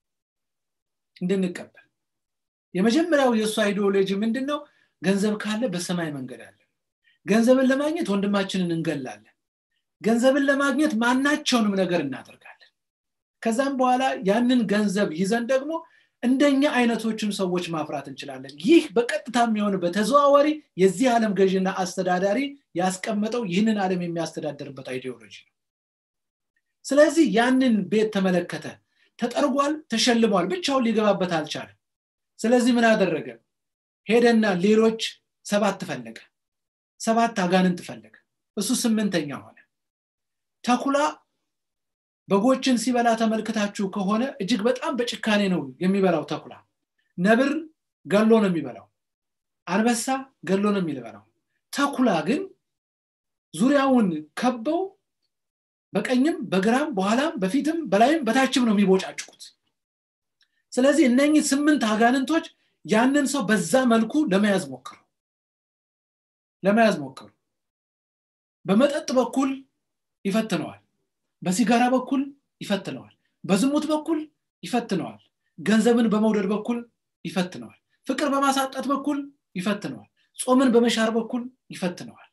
A: እንድንቀበል የመጀመሪያው የእሱ አይዲዮሎጂ ምንድን ነው ገንዘብ ካለ በሰማይ መንገድ አለ ገንዘብን ለማግኘት ወንድማችንን እንገላለን ገንዘብን ለማግኘት ማናቸውንም ነገር እናደርጋለን ከዛም በኋላ ያንን ገንዘብ ይዘን ደግሞ እንደኛ አይነቶችን ሰዎች ማፍራት እንችላለን ይህ በቀጥታ የሚሆን በተዘዋዋሪ የዚህ ዓለም ገዥና አስተዳዳሪ ያስቀመጠው ይህንን ዓለም የሚያስተዳደርበት አይዲዮሎጂ ነው ስለዚህ ያንን ቤት ተመለከተ ተጠርጓል ተሸልሟል ብቻውን ሊገባበት አልቻለም ስለዚህ ምን አደረገ ሄደና ሌሎች ሰባት ፈለገ ሰባት አጋንንት ፈለገ እሱ ስምንተኛ ሆነ ተኩላ በጎችን ሲበላ ተመልክታችሁ ከሆነ እጅግ በጣም በጭካኔ ነው የሚበላው ተኩላ ነብር ገሎ ነው የሚበላው አንበሳ ገሎ ነው የሚበላው ተኩላ ግን ዙሪያውን ከበው በቀኝም በግራም በኋላም በፊትም በላይም በታችም ነው የሚቦጫጭቁት ስለዚህ እነኚህ ስምንት አጋንንቶች ያንን ሰው በዛ መልኩ ለመያዝ ሞክሩ ለመያዝ ሞክሩ በመጠጥ በኩል ይፈትነዋል በሲጋራ በኩል ይፈትነዋል በዝሙት በኩል ይፈትነዋል ገንዘብን በመውደድ በኩል ይፈትነዋል ፍቅር በማሳጣት በኩል ይፈትነዋል ጾምን በመሻር በኩል ይፈትነዋል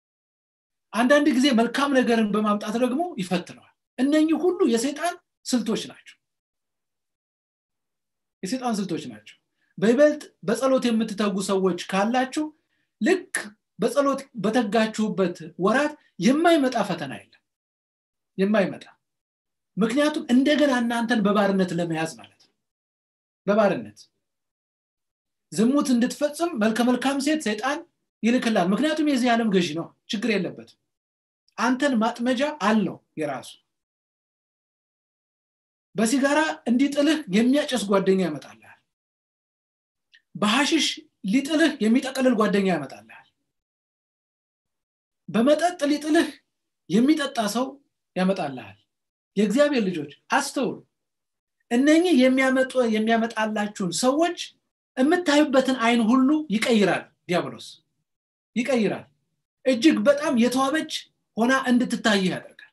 A: አንዳንድ ጊዜ መልካም ነገርን በማምጣት ደግሞ ይፈትነዋል እነኚህ ሁሉ የሰይጣን ስልቶች ናቸው የሰይጣን ስልቶች ናቸው በይበልጥ በጸሎት የምትተጉ ሰዎች ካላችሁ ልክ በጸሎት በተጋችሁበት ወራት የማይመጣ ፈተና የለም የማይመጣ ምክንያቱም እንደገና እናንተን በባርነት ለመያዝ ማለት ነው በባርነት ዝሙት እንድትፈጽም መልከ መልካም ሴት ሰይጣን ይልክላል ምክንያቱም የዚህ ዓለም ገዢ ነው ችግር የለበትም አንተን ማጥመጃ አለው የራሱ በሲጋራ እንዲጥልህ የሚያጨስ ጓደኛ ያመጣልሃል በሐሽሽ ሊጥልህ የሚጠቀልል ጓደኛ ያመጣልሃል በመጠጥ ሊጥልህ የሚጠጣ ሰው ያመጣልሃል የእግዚአብሔር ልጆች አስተውሉ እነኚህ የሚያመጡ የሚያመጣላችሁን ሰዎች የምታዩበትን አይን ሁሉ ይቀይራል ዲያብሎስ ይቀይራል እጅግ በጣም የተዋበች ሆና እንድትታይህ ያደርጋል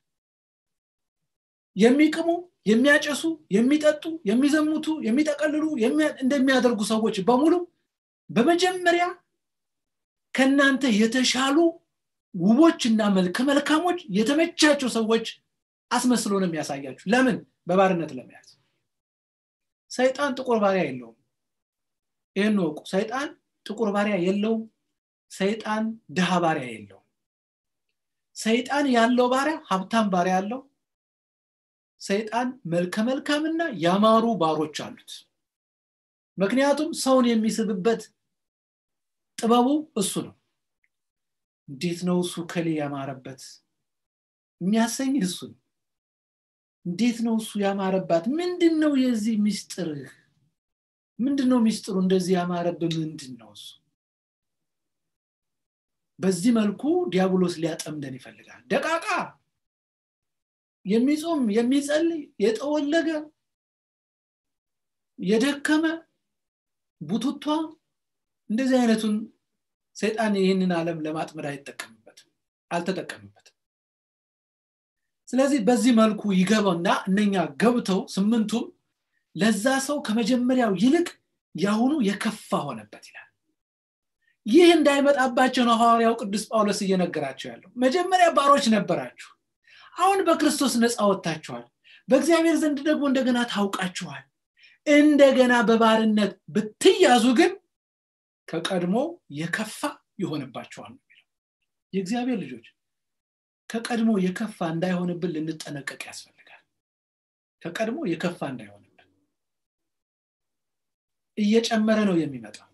A: የሚቅሙ የሚያጨሱ የሚጠጡ የሚዘሙቱ የሚጠቀልሉ እንደሚያደርጉ ሰዎች በሙሉ በመጀመሪያ ከእናንተ የተሻሉ ውቦችና መልከ መልካሞች የተመቻቸው ሰዎች አስመስሎ ነው የሚያሳያችሁ ለምን በባርነት ለመያዝ ሰይጣን ጥቁር ባሪያ የለውም ይህን ወቁ ሰይጣን ጥቁር ባሪያ የለውም ሰይጣን ድሃ ባሪያ የለውም ሰይጣን ያለው ባሪያ ሀብታም ባሪያ አለው ሰይጣን መልከ መልካምና ያማሩ ባሮች አሉት ምክንያቱም ሰውን የሚስብበት ጥበቡ እሱ ነው እንዴት ነው እሱ ከሌ ያማረበት የሚያሰኝ እሱ ነው እንዴት ነው እሱ ያማረባት ምንድን ነው የዚህ ሚስጥርህ ምንድን ነው ሚስጥሩ እንደዚህ ያማረብ ምንድን ነው እሱ በዚህ መልኩ ዲያብሎስ ሊያጠምደን ይፈልጋል ደቃቃ የሚጾም የሚጸልይ የጠወለገ የደከመ ቡቱቷ እንደዚህ አይነቱን ሰይጣን ይህንን ዓለም ለማጥመድ አይጠቀምበትም አልተጠቀምበትም ስለዚህ በዚህ መልኩ ይገባውና እነኛ ገብተው ስምንቱም ለዛ ሰው ከመጀመሪያው ይልቅ ያሁኑ የከፋ ሆነበት ይላል ይህ እንዳይመጣባቸው ነው ሐዋርያው ቅዱስ ጳውሎስ እየነገራቸው ያለው መጀመሪያ ባሮች ነበራችሁ አሁን በክርስቶስ ነፃ ወጥታችኋል በእግዚአብሔር ዘንድ ደግሞ እንደገና ታውቃችኋል እንደገና በባርነት ብትያዙ ግን ከቀድሞ የከፋ ይሆንባቸዋል ነው የሚለው የእግዚአብሔር ልጆች ከቀድሞ የከፋ እንዳይሆንብን ልንጠነቀቅ ያስፈልጋል ከቀድሞ የከፋ እንዳይሆንብን እየጨመረ ነው የሚመጣው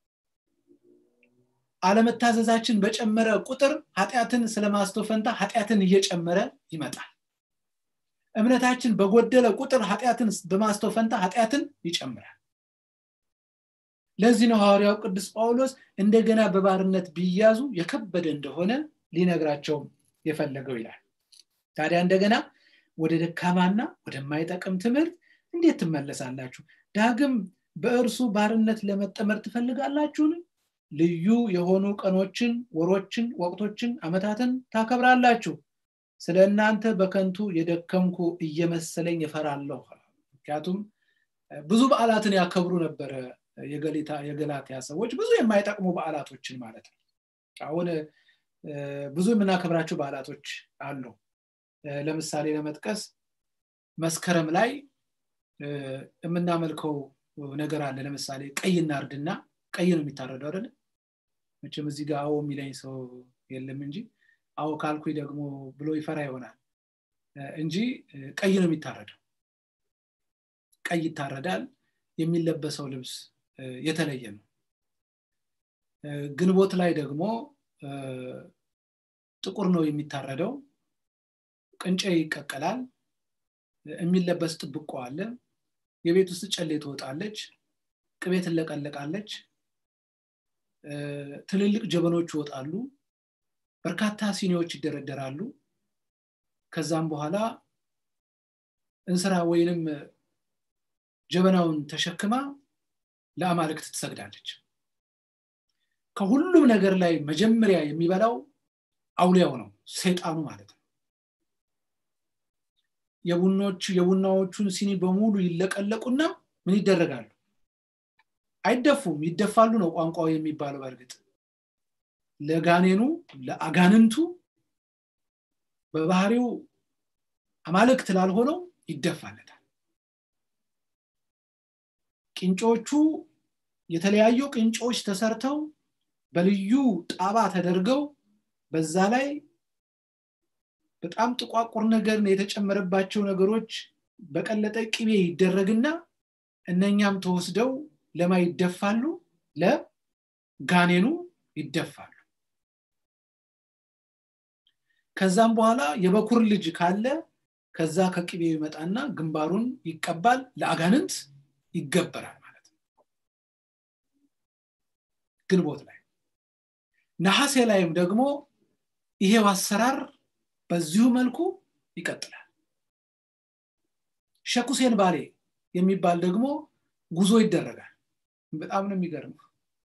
A: አለመታዘዛችን በጨመረ ቁጥር ኃጢአትን ስለማስተፈንታ ኃጢአትን እየጨመረ ይመጣል እምነታችን በጎደለ ቁጥር ኃጢአትን በማስተፈንታ ኃጢአትን ይጨምራል ለዚህ ነው ሐዋርያው ቅዱስ ጳውሎስ እንደገና በባርነት ቢያዙ የከበደ እንደሆነ ሊነግራቸው የፈለገው ይላል ታዲያ እንደገና ወደ ደካማና ወደማይጠቅም ትምህርት እንዴት ትመለሳላችሁ ዳግም በእርሱ ባርነት ለመጠመር ትፈልጋላችሁን ልዩ የሆኑ ቀኖችን ወሮችን ወቅቶችን አመታትን ታከብራላችሁ ስለ እናንተ በከንቱ የደከምኩ እየመሰለኝ እፈራለሁ ምክንያቱም ብዙ በዓላትን ያከብሩ ነበረ የገላትያ ሰዎች ብዙ የማይጠቅሙ በዓላቶችን ማለት ነው አሁን ብዙ የምናከብራቸው በዓላቶች አሉ ለምሳሌ ለመጥቀስ መስከረም ላይ የምናመልከው ነገር አለ ለምሳሌ ቀይ እናርድና ቀይ ነው የሚታረደው አይደለ መቼም እዚህ ጋር አዎ የሚለኝ ሰው የለም እንጂ አዎ ካልኩኝ ደግሞ ብሎ ይፈራ ይሆናል እንጂ ቀይ ነው የሚታረደው ቀይ ይታረዳል የሚለበሰው ልብስ የተለየ ነው ግንቦት ላይ ደግሞ ጥቁር ነው የሚታረደው ቅንጨ ይቀቀላል የሚለበስ ጥብቆ አለ የቤት ውስጥ ጨሌ ትወጣለች ቅቤ ትለቀለቃለች ትልልቅ ጀበኖች ይወጣሉ በርካታ ሲኒዎች ይደረደራሉ ከዛም በኋላ እንስራ ወይንም ጀበናውን ተሸክማ ለአማልክት ትሰግዳለች ከሁሉም ነገር ላይ መጀመሪያ የሚበላው አውሊያው ነው ሰይጣኑ ማለት ነው የቡኖች የቡናዎቹን ሲኒ በሙሉ ይለቀለቁና ምን ይደረጋሉ አይደፉም ይደፋሉ ነው ቋንቋው የሚባለው በእርግጥ ለጋኔኑ ለአጋንንቱ በባህሪው አማልክት ላልሆነው ይደፋለታል ቅንጮቹ የተለያዩ ቅንጮች ተሰርተው በልዩ ጣባ ተደርገው በዛ ላይ በጣም ጥቋቁር ነገር የተጨመረባቸው ነገሮች በቀለጠ ቅቤ ይደረግና እነኛም ተወስደው ለማ ይደፋሉ ለጋኔኑ ይደፋሉ ከዛም በኋላ የበኩር ልጅ ካለ ከዛ ከቅቤው ይመጣና ግንባሩን ይቀባል ለአጋንንት ይገበራል ማለት ነው ግንቦት ላይ ነሐሴ ላይም ደግሞ ይሄው አሰራር በዚሁ መልኩ ይቀጥላል ሸኩሴን ባሌ የሚባል ደግሞ ጉዞ ይደረጋል በጣም ነው የሚገርመው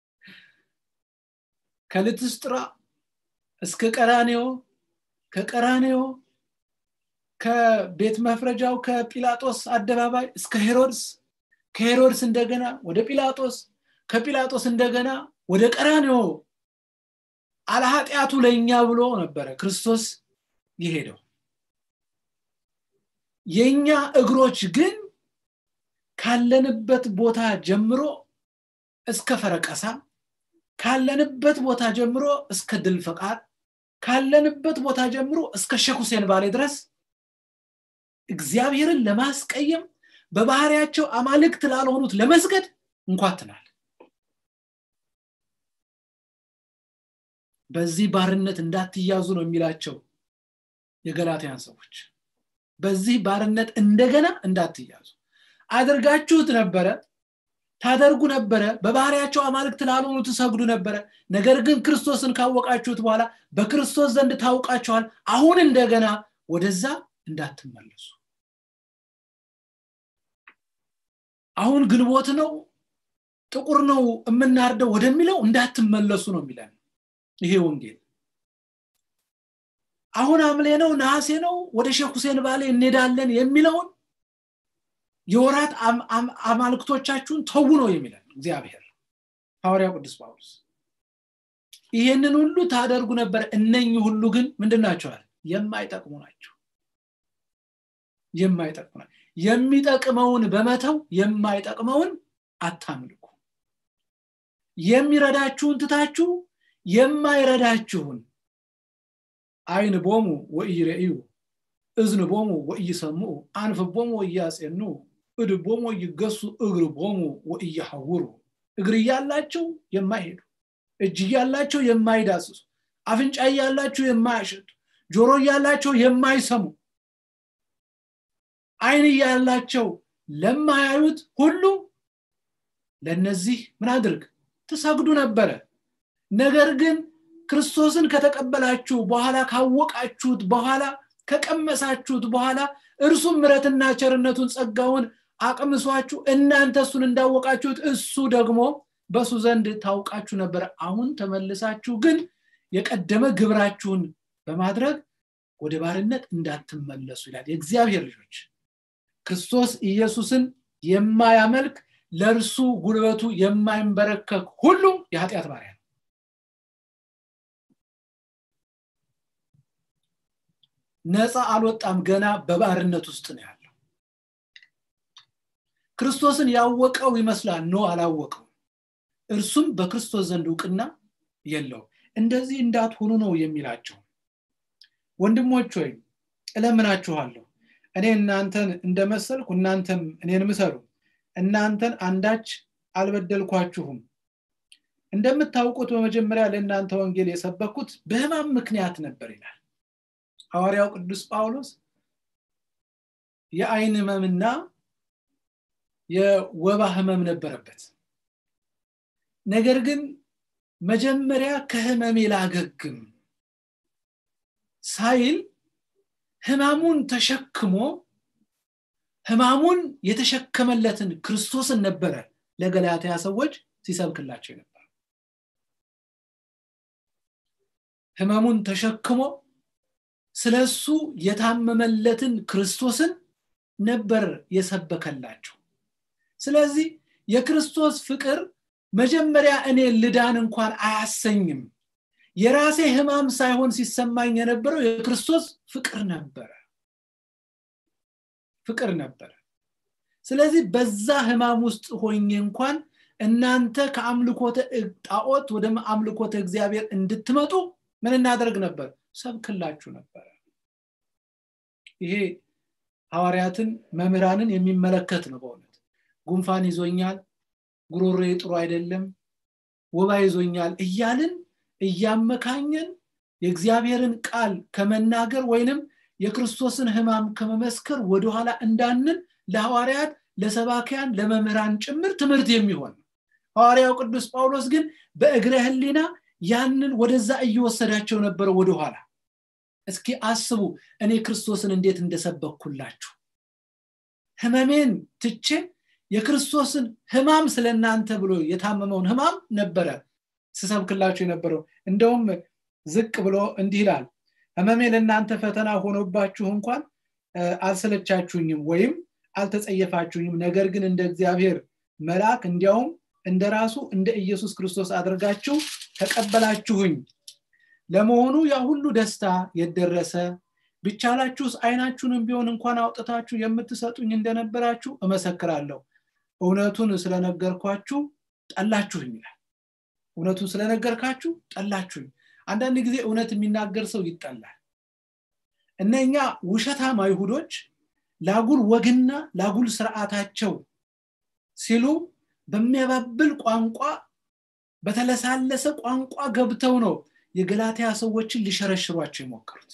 A: ከልትስጥራ እስከ ቀራኔዮ ከቀራኔዮ ከቤት መፍረጃው ከጲላጦስ አደባባይ እስከ ሄሮድስ ከሄሮድስ እንደገና ወደ ጲላጦስ ከጲላጦስ እንደገና ወደ ቀራኔዮ አለኃጢአቱ ለእኛ ብሎ ነበረ ክርስቶስ የሄደው የእኛ እግሮች ግን ካለንበት ቦታ ጀምሮ እስከ ፈረቀሳ ካለንበት ቦታ ጀምሮ እስከ ድል ፈቃድ ካለንበት ቦታ ጀምሮ እስከ ሼክ ሁሴን ባሌ ድረስ እግዚአብሔርን ለማስቀየም በባህሪያቸው አማልክት ላልሆኑት ለመስገድ እንኳትናል በዚህ ባርነት እንዳትያዙ ነው የሚላቸው የገላትያን ሰዎች በዚህ ባርነት እንደገና እንዳትያዙ አድርጋችሁት ነበረ ታደርጉ ነበረ በባህሪያቸው አማልክት ላልሆኑ ትሰግዱ ነበረ ነገር ግን ክርስቶስን ካወቃችሁት በኋላ በክርስቶስ ዘንድ ታውቃችኋል አሁን እንደገና ወደዛ እንዳትመለሱ አሁን ግንቦት ነው ጥቁር ነው የምናርደው ወደሚለው እንዳትመለሱ ነው የሚለን ይሄ ወንጌል አሁን አምሌ ነው ነሐሴ ነው ወደ ሼክ ሁሴን ባሌ እንሄዳለን የሚለውን የወራት አማልክቶቻችሁን ተዉ ነው የሚለን እግዚአብሔር ሐዋርያው ቅዱስ ጳውሎስ ይሄንን ሁሉ ታደርጉ ነበር እነኚህ ሁሉ ግን ምንድን ናቸዋል የማይጠቅሙ ናቸው የማይጠቅሙ ናቸው የሚጠቅመውን በመተው የማይጠቅመውን አታምልኩ የሚረዳችሁን ትታችሁ የማይረዳችሁን አይን ቦሙ ወኢይሬእዩ እዝን ቦሙ ወኢይሰምዑ አንፍ ቦሙ ወኢያጼኑ እድ ቦሙ ወይገሱ እግር ቦሙ ወኢያሐውሩ እግር እያላቸው የማይሄዱ እጅ እያላቸው የማይዳስሱ አፍንጫ እያላቸው የማያሸቱ ጆሮ እያላቸው የማይሰሙ አይን እያላቸው ለማያዩት ሁሉ ለነዚህ ምን አድርግ ትሰግዱ ነበረ ነገር ግን ክርስቶስን ከተቀበላችሁ በኋላ ካወቃችሁት በኋላ ከቀመሳችሁት በኋላ እርሱም ምረትና ቸርነቱን ጸጋውን አቅምሷችሁ እናንተ እሱን እንዳወቃችሁት እሱ ደግሞ በሱ ዘንድ ታውቃችሁ ነበር አሁን ተመልሳችሁ ግን የቀደመ ግብራችሁን በማድረግ ወደ ባርነት እንዳትመለሱ ይላል የእግዚአብሔር ልጆች ክርስቶስ ኢየሱስን የማያመልክ ለእርሱ ጉልበቱ የማይንበረከክ ሁሉ የኃጢአት ባሪያ ነው ነፃ አልወጣም ገና በባርነት ውስጥ ነው ያለው ክርስቶስን ያወቀው ይመስላል ኖ አላወቀው እርሱም በክርስቶስ ዘንድ እውቅና የለው እንደዚህ እንዳትሆኑ ነው የሚላቸው ወንድሞች ወይ እለምናችኋለሁ እኔ እናንተን እንደመሰልኩ እናንተም እኔን ምሰሉ እናንተን አንዳች አልበደልኳችሁም እንደምታውቁት በመጀመሪያ ለእናንተ ወንጌል የሰበኩት በህማም ምክንያት ነበር ይላል ሐዋርያው ቅዱስ ጳውሎስ የአይን ህመምና የወባ ህመም ነበረበት ነገር ግን መጀመሪያ ከህመሜ ላገግም ሳይል ህማሙን ተሸክሞ ህማሙን የተሸከመለትን ክርስቶስን ነበረ ለገላትያ ሰዎች ሲሰብክላቸው ነበር ህመሙን ተሸክሞ ስለሱ የታመመለትን ክርስቶስን ነበር የሰበከላቸው ስለዚህ የክርስቶስ ፍቅር መጀመሪያ እኔ ልዳን እንኳን አያሰኝም የራሴ ህማም ሳይሆን ሲሰማኝ የነበረው የክርስቶስ ፍቅር ነበረ ፍቅር ነበረ ስለዚህ በዛ ህማም ውስጥ ሆኜ እንኳን እናንተ ከአምልኮተ ጣዖት ወደ አምልኮተ እግዚአብሔር እንድትመጡ ምን እናደርግ ነበር ሰብክላችሁ ነበረ ይሄ ሐዋርያትን መምህራንን የሚመለከት ነው በእውነት ጉንፋን ይዞኛል ጉሮሬ ጥሩ አይደለም ወባ ይዞኛል እያልን እያመካኘን የእግዚአብሔርን ቃል ከመናገር ወይንም የክርስቶስን ህማም ከመመስከር ወደኋላ እንዳንን ለሐዋርያት ለሰባኪያን ለመምህራን ጭምር ትምህርት የሚሆን ሐዋርያው ቅዱስ ጳውሎስ ግን በእግረ ህሊና ያንን ወደዛ እየወሰዳቸው ነበረ ወደኋላ እስኪ አስቡ እኔ ክርስቶስን እንዴት እንደሰበኩላችሁ ህመሜን ትቼ የክርስቶስን ህማም ስለ እናንተ ብሎ የታመመውን ህማም ነበረ ስሰብክላችሁ የነበረው እንደውም ዝቅ ብሎ እንዲህ ይላል ህመሜ ለእናንተ ፈተና ሆኖባችሁ እንኳን አልሰለቻችሁኝም ወይም አልተጸየፋችሁኝም ነገር ግን እንደ እግዚአብሔር መልአክ እንዲያውም እንደ ራሱ እንደ ኢየሱስ ክርስቶስ አድርጋችሁ ተቀበላችሁኝ ለመሆኑ ያ ሁሉ ደስታ የደረሰ ቢቻላችሁስ አይናችሁንም ቢሆን እንኳን አውጥታችሁ የምትሰጡኝ እንደነበራችሁ እመሰክራለሁ እውነቱን ስለነገርኳችሁ ጠላችሁኝ ይላል እውነቱን ስለነገርካችሁ ጠላችሁኝ አንዳንድ ጊዜ እውነት የሚናገር ሰው ይጠላል እነኛ ውሸታም አይሁዶች ላጉል ወግና ላጉል ስርዓታቸው ሲሉ በሚያባብል ቋንቋ በተለሳለሰ ቋንቋ ገብተው ነው የገላትያ ሰዎችን ሊሸረሽሯቸው የሞከሩት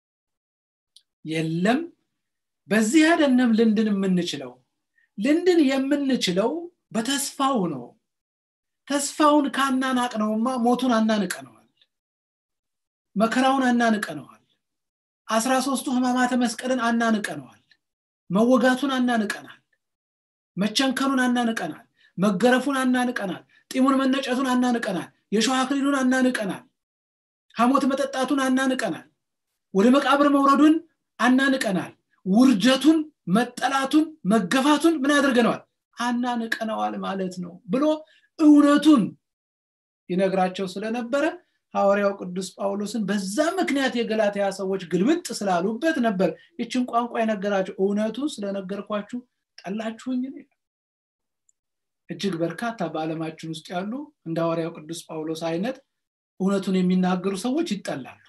A: የለም በዚህ አይደለም ልንድን የምንችለው ልንድን የምንችለው በተስፋው ነው ተስፋውን ካናናቅ ነውማ ሞቱን አናንቀነዋል መከራውን አናንቀነዋል አስራ ሶስቱ ህማማተ መስቀልን አናንቀነዋል መወጋቱን አናንቀናል መቸንከኑን አናንቀናል መገረፉን አናንቀናል ጢሙን መነጨቱን አናንቀናል የሸዋ አክሊሉን አናንቀናል ሐሞት መጠጣቱን አናንቀናል ወደ መቃብር መውረዱን አናንቀናል ውርደቱን መጠላቱን መገፋቱን ምን አድርገነዋል አናንቀነዋል ማለት ነው ብሎ እውነቱን ይነግራቸው ስለነበረ ሐዋርያው ቅዱስ ጳውሎስን በዛ ምክንያት የገላትያ ሰዎች ግልብጥ ስላሉበት ነበር ይችን ቋንቋ የነገራቸው እውነቱን ስለነገርኳችሁ ጠላችሁኝ እጅግ በርካታ በዓለማችን ውስጥ ያሉ እንደ ሐዋርያው ቅዱስ ጳውሎስ አይነት እውነቱን የሚናገሩ ሰዎች ይጠላሉ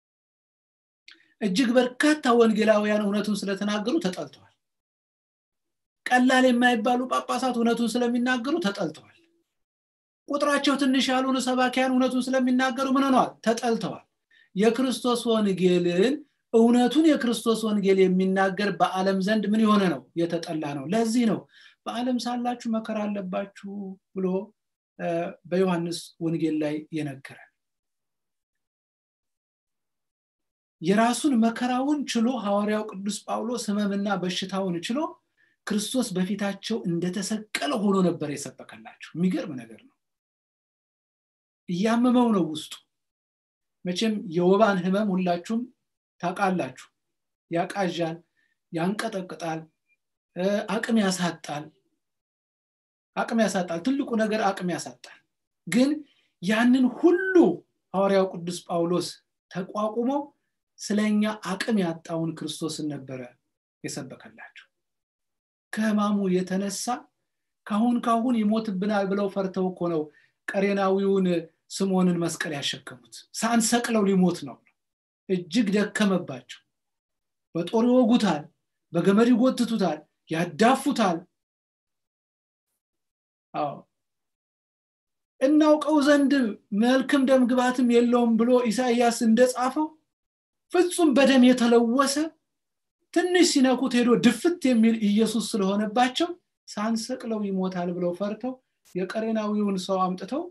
A: እጅግ በርካታ ወንጌላውያን እውነቱን ስለተናገሩ ተጠልተዋል ቀላል የማይባሉ ጳጳሳት እውነቱን ስለሚናገሩ ተጠልተዋል ቁጥራቸው ትንሽ ያልሆኑ ሰባኪያን እውነቱን ስለሚናገሩ ምን ሆነዋል ተጠልተዋል የክርስቶስ ወንጌልን እውነቱን የክርስቶስ ወንጌል የሚናገር በዓለም ዘንድ ምን የሆነ ነው የተጠላ ነው ለዚህ ነው በዓለም ሳላችሁ መከራ አለባችሁ ብሎ በዮሐንስ ወንጌል ላይ የነገረ የራሱን መከራውን ችሎ ሐዋርያው ቅዱስ ጳውሎስ ህመምና በሽታውን ችሎ ክርስቶስ በፊታቸው እንደተሰቀለ ሆኖ ነበር የሰበከላቸው የሚገርም ነገር ነው እያመመው ነው ውስጡ መቼም የወባን ህመም ሁላችሁም ታውቃላችሁ ያቃዣል ያንቀጠቅጣል አቅም ያሳጣል አቅም ያሳጣል ትልቁ ነገር አቅም ያሳጣል ግን ያንን ሁሉ ሐዋርያው ቅዱስ ጳውሎስ ተቋቁሞ ስለኛ አቅም ያጣውን ክርስቶስን ነበረ የሰበከላቸው ከህማሙ የተነሳ ካሁን ካሁን ይሞትብናል ብለው ፈርተው እኮ ነው ቀሬናዊውን ስምዖንን መስቀል ያሸከሙት ሳንሰቅለው ሊሞት ነው እጅግ ደከመባቸው በጦር ይወጉታል በገመድ ይጎትቱታል ያዳፉታል አዎ እናውቀው ዘንድ መልክም ደም ግባትም የለውም ብሎ ኢሳይያስ እንደጻፈው ፍጹም በደም የተለወሰ ትንሽ ሲነኩት ሄዶ ድፍት የሚል ኢየሱስ ስለሆነባቸው ሳንሰቅለው ይሞታል ብለው ፈርተው የቀሬናዊውን ሰው አምጥተው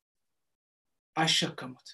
A: አሸከሙት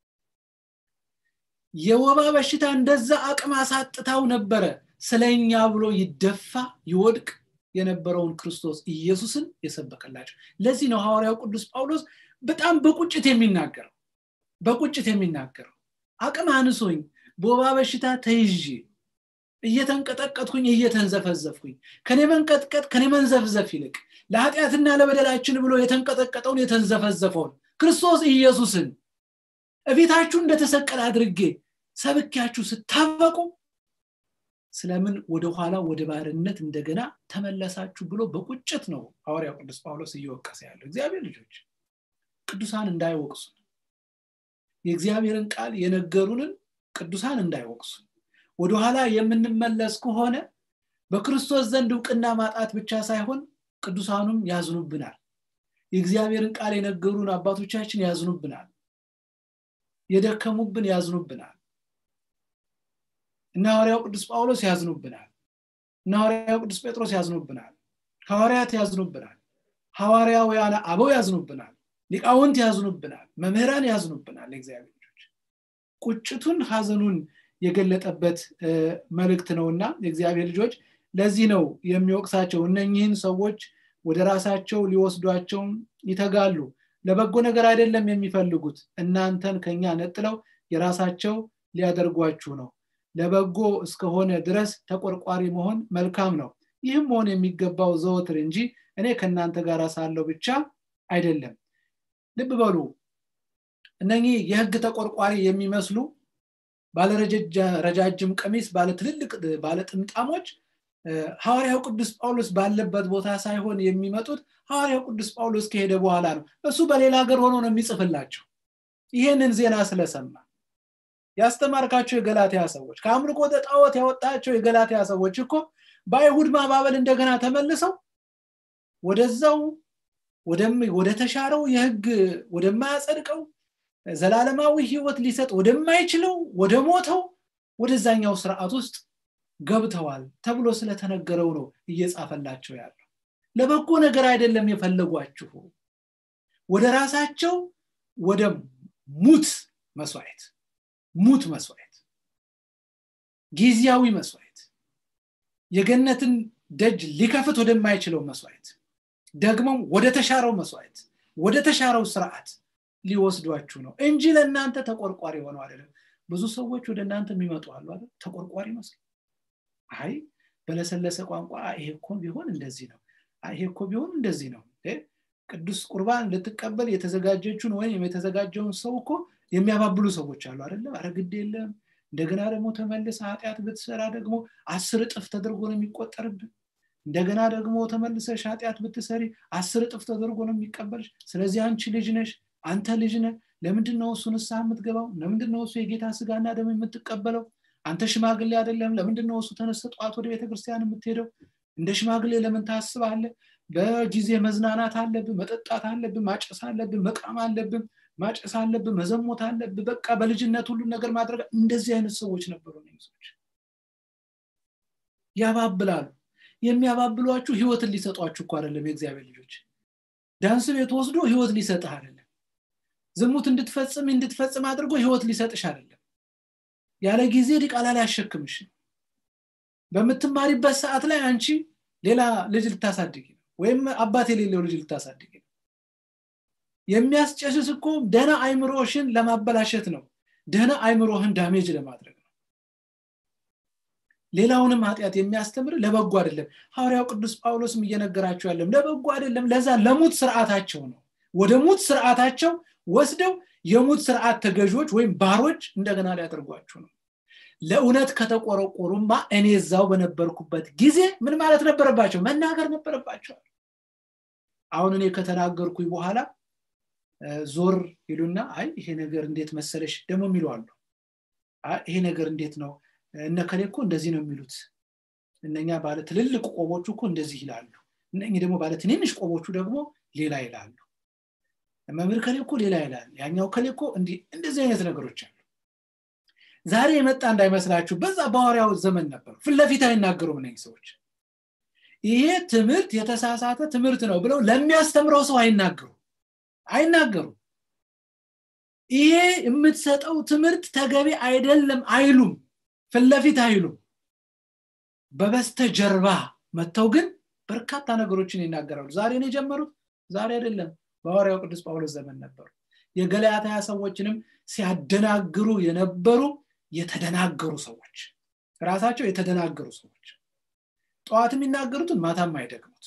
A: የወባ በሽታ እንደዛ አቅም አሳጥታው ነበረ ስለኛ ብሎ ይደፋ ይወድቅ የነበረውን ክርስቶስ ኢየሱስን የሰበከላቸው ለዚህ ነው ሐዋርያው ቅዱስ ጳውሎስ በጣም በቁጭት የሚናገረው በቁጭት የሚናገረው አቅም አንሶኝ በወባ በሽታ ተይዤ እየተንቀጠቀጥኩኝ እየተንዘፈዘፍኩኝ ከኔ መንቀጥቀጥ ከኔ መንዘፍዘፍ ይልቅ ለኃጢአትና ለበደላችን ብሎ የተንቀጠቀጠውን የተንዘፈዘፈውን ክርስቶስ ኢየሱስን እቤታችሁ እንደተሰቀለ አድርጌ ሰብኪያችሁ ስታበቁ ስለምን ወደኋላ ወደ ባርነት እንደገና ተመለሳችሁ ብሎ በቁጭት ነው ሐዋርያው ቅዱስ ጳውሎስ እየወቀሰ ያለው እግዚአብሔር ልጆች ቅዱሳን እንዳይወቅሱ የእግዚአብሔርን ቃል የነገሩንን ቅዱሳን እንዳይወቅሱ ወደኋላ የምንመለስ ከሆነ በክርስቶስ ዘንድ እውቅና ማጣት ብቻ ሳይሆን ቅዱሳኑም ያዝኑብናል የእግዚአብሔርን ቃል የነገሩን አባቶቻችን ያዝኑብናል የደከሙብን ያዝኑብናል እነ ሐዋርያው ቅዱስ ጳውሎስ ያዝኑብናል እነ ሐዋርያው ቅዱስ ጴጥሮስ ያዝኑብናል ሐዋርያት ያዝኑብናል ሐዋርያውያን አበው ያዝኑብናል ሊቃውንት ያዝኑብናል መምህራን ያዝኑብናል የእግዚአብሔር ልጆች ቁጭቱን ሀዘኑን የገለጠበት መልእክት ነውና የእግዚአብሔር ልጆች ለዚህ ነው የሚወቅሳቸው እነኚህን ሰዎች ወደ ራሳቸው ሊወስዷቸውም ይተጋሉ ለበጎ ነገር አይደለም የሚፈልጉት እናንተን ከኛ ነጥለው የራሳቸው ሊያደርጓችሁ ነው ለበጎ እስከሆነ ድረስ ተቆርቋሪ መሆን መልካም ነው ይህም መሆን የሚገባው ዘወትር እንጂ እኔ ከእናንተ ጋር ሳለው ብቻ አይደለም ልብ በሉ እነኚህ የህግ ተቆርቋሪ የሚመስሉ ባለረጃጅም ቀሚስ ባለ ትልልቅ ባለ ጥምጣሞች ሐዋርያው ቅዱስ ጳውሎስ ባለበት ቦታ ሳይሆን የሚመጡት ሐዋርያው ቅዱስ ጳውሎስ ከሄደ በኋላ ነው እሱ በሌላ ሀገር ሆኖ ነው የሚጽፍላቸው ይህንን ዜና ስለሰማ ያስተማርካቸው የገላትያ ሰዎች ከአምልኮ ጣዖት ያወጣቸው የገላትያ ሰዎች እኮ በአይሁድ ማባበል እንደገና ተመልሰው ወደዛው ወደ ተሻረው የህግ ወደማያጸድቀው ዘላለማዊ ህይወት ሊሰጥ ወደማይችለው ወደ ሞተው ወደዛኛው ስርዓት ውስጥ ገብተዋል ተብሎ ስለተነገረው ነው እየጻፈላቸው ያለው ለበጎ ነገር አይደለም የፈለጓችሁ ወደ ራሳቸው ወደ ሙት መስዋዕት ሙት መስዋዕት ጊዜያዊ መስዋዕት የገነትን ደጅ ሊከፍት ወደማይችለው መስዋዕት ደግሞም ወደ ተሻረው መስዋዕት ወደ ተሻረው ስርዓት ሊወስዷችሁ ነው እንጂ ለእናንተ ተቆርቋሪ ሆነው አይደለም ብዙ ሰዎች ወደ እናንተ የሚመጡ አሉ አይደል ተቆርቋሪ መስሉ አይ በለሰለሰ ቋንቋ ይሄ እኮ ቢሆን እንደዚህ ነው ይሄ እኮ ቢሆን እንደዚህ ነው ቅዱስ ቁርባን ልትቀበል የተዘጋጀችውን ወይም የተዘጋጀውን ሰው እኮ የሚያባብሉ ሰዎች አሉ አይደለም አረ ግድ የለም እንደገና ደግሞ ተመልሰ ኃጢአት ብትሰራ ደግሞ አስር እጥፍ ተደርጎ ነው የሚቆጠርብን እንደገና ደግሞ ተመልሰሽ ኃጢአት ብትሰሪ አስር እጥፍ ተደርጎ ነው የሚቀበልሽ ስለዚህ አንቺ ልጅ ነሽ አንተ ልጅ ነህ ለምንድን ነው እሱ ንስሐ የምትገባው ለምንድን ነው እሱ የጌታ ስጋና ደም የምትቀበለው አንተ ሽማግሌ አይደለም ለምንድን ነው እሱ ተነስተ ጠዋት ወደ ቤተክርስቲያን የምትሄደው እንደ ሽማግሌ ለምን ታስባለ በጊዜ መዝናናት አለብን መጠጣት አለብን ማጨስ አለብን መቃም አለብን ማጨስ አለብን መዘሞት አለብን በቃ በልጅነት ሁሉን ነገር ማድረግ እንደዚህ አይነት ሰዎች ነበሩ ሰዎች ያባብላሉ የሚያባብሏችሁ ህይወትን ሊሰጧችሁ እኮ አይደለም የእግዚአብሔር ልጆች ዳንስ ቤት ወስዶ ህይወት ሊሰጥህ አይደለም ዝሙት እንድትፈጽም እንድትፈጽም አድርጎ ህይወት ሊሰጥሽ አይደለም ያለ ጊዜ ዲቃላ ላይ ያሸክምሽ በምትማሪበት ሰዓት ላይ አንቺ ሌላ ልጅ ልታሳድግ ወይም አባት የሌለው ልጅ ልታሳድግ የሚያስጨስስ እኮ ደህና አይምሮሽን ለማበላሸት ነው ደህና አይምሮህን ዳሜጅ ለማድረግ ነው ሌላውንም ኃጢአት የሚያስተምር ለበጎ አይደለም ሐዋርያው ቅዱስ ጳውሎስም እየነገራቸው ያለም ለበጎ አይደለም ለዛ ለሙት ስርዓታቸው ነው ወደ ሙት ስርዓታቸው ወስደው የሙት ስርዓት ተገዦች ወይም ባሮች እንደገና ሊያደርጓችሁ ነው ለእውነት ከተቆረቆሩማ እኔ እዛው በነበርኩበት ጊዜ ምን ማለት ነበረባቸው መናገር ነበረባቸዋል አሁን እኔ ከተናገርኩኝ በኋላ ዞር ይሉና አይ ይሄ ነገር እንዴት መሰለሽ ደግሞ የሚሉ አሉ ይሄ ነገር እንዴት ነው እነ ከሌ እኮ እንደዚህ ነው የሚሉት እነኛ ባለ ትልልቅ ቆቦቹ እኮ እንደዚህ ይላሉ እነኚህ ደግሞ ባለ ትንንሽ ቆቦቹ ደግሞ ሌላ ይላሉ መምህር ከሌ እኮ ሌላ ይላል ያኛው ከሌ እኮ እንደዚህ አይነት ነገሮች አሉ ዛሬ የመጣ እንዳይመስላችሁ በዛ በሐዋርያው ዘመን ነበር ፍለፊት አይናገሩም እነዚህ ሰዎች ይሄ ትምህርት የተሳሳተ ትምህርት ነው ብለው ለሚያስተምረው ሰው አይናገሩ አይናገሩ ይሄ የምትሰጠው ትምህርት ተገቢ አይደለም አይሉም ፍለፊት አይሉም በበስተ ጀርባ መጥተው ግን በርካታ ነገሮችን ይናገራሉ ዛሬ ነው የጀመሩት ዛሬ አይደለም በሐዋርያው ቅዱስ ጳውሎስ ዘመን ነበሩ የገላትያ ሰዎችንም ሲያደናግሩ የነበሩ የተደናገሩ ሰዎች ራሳቸው የተደናገሩ ሰዎች ጠዋት የሚናገሩትን ማታም አይደግሙት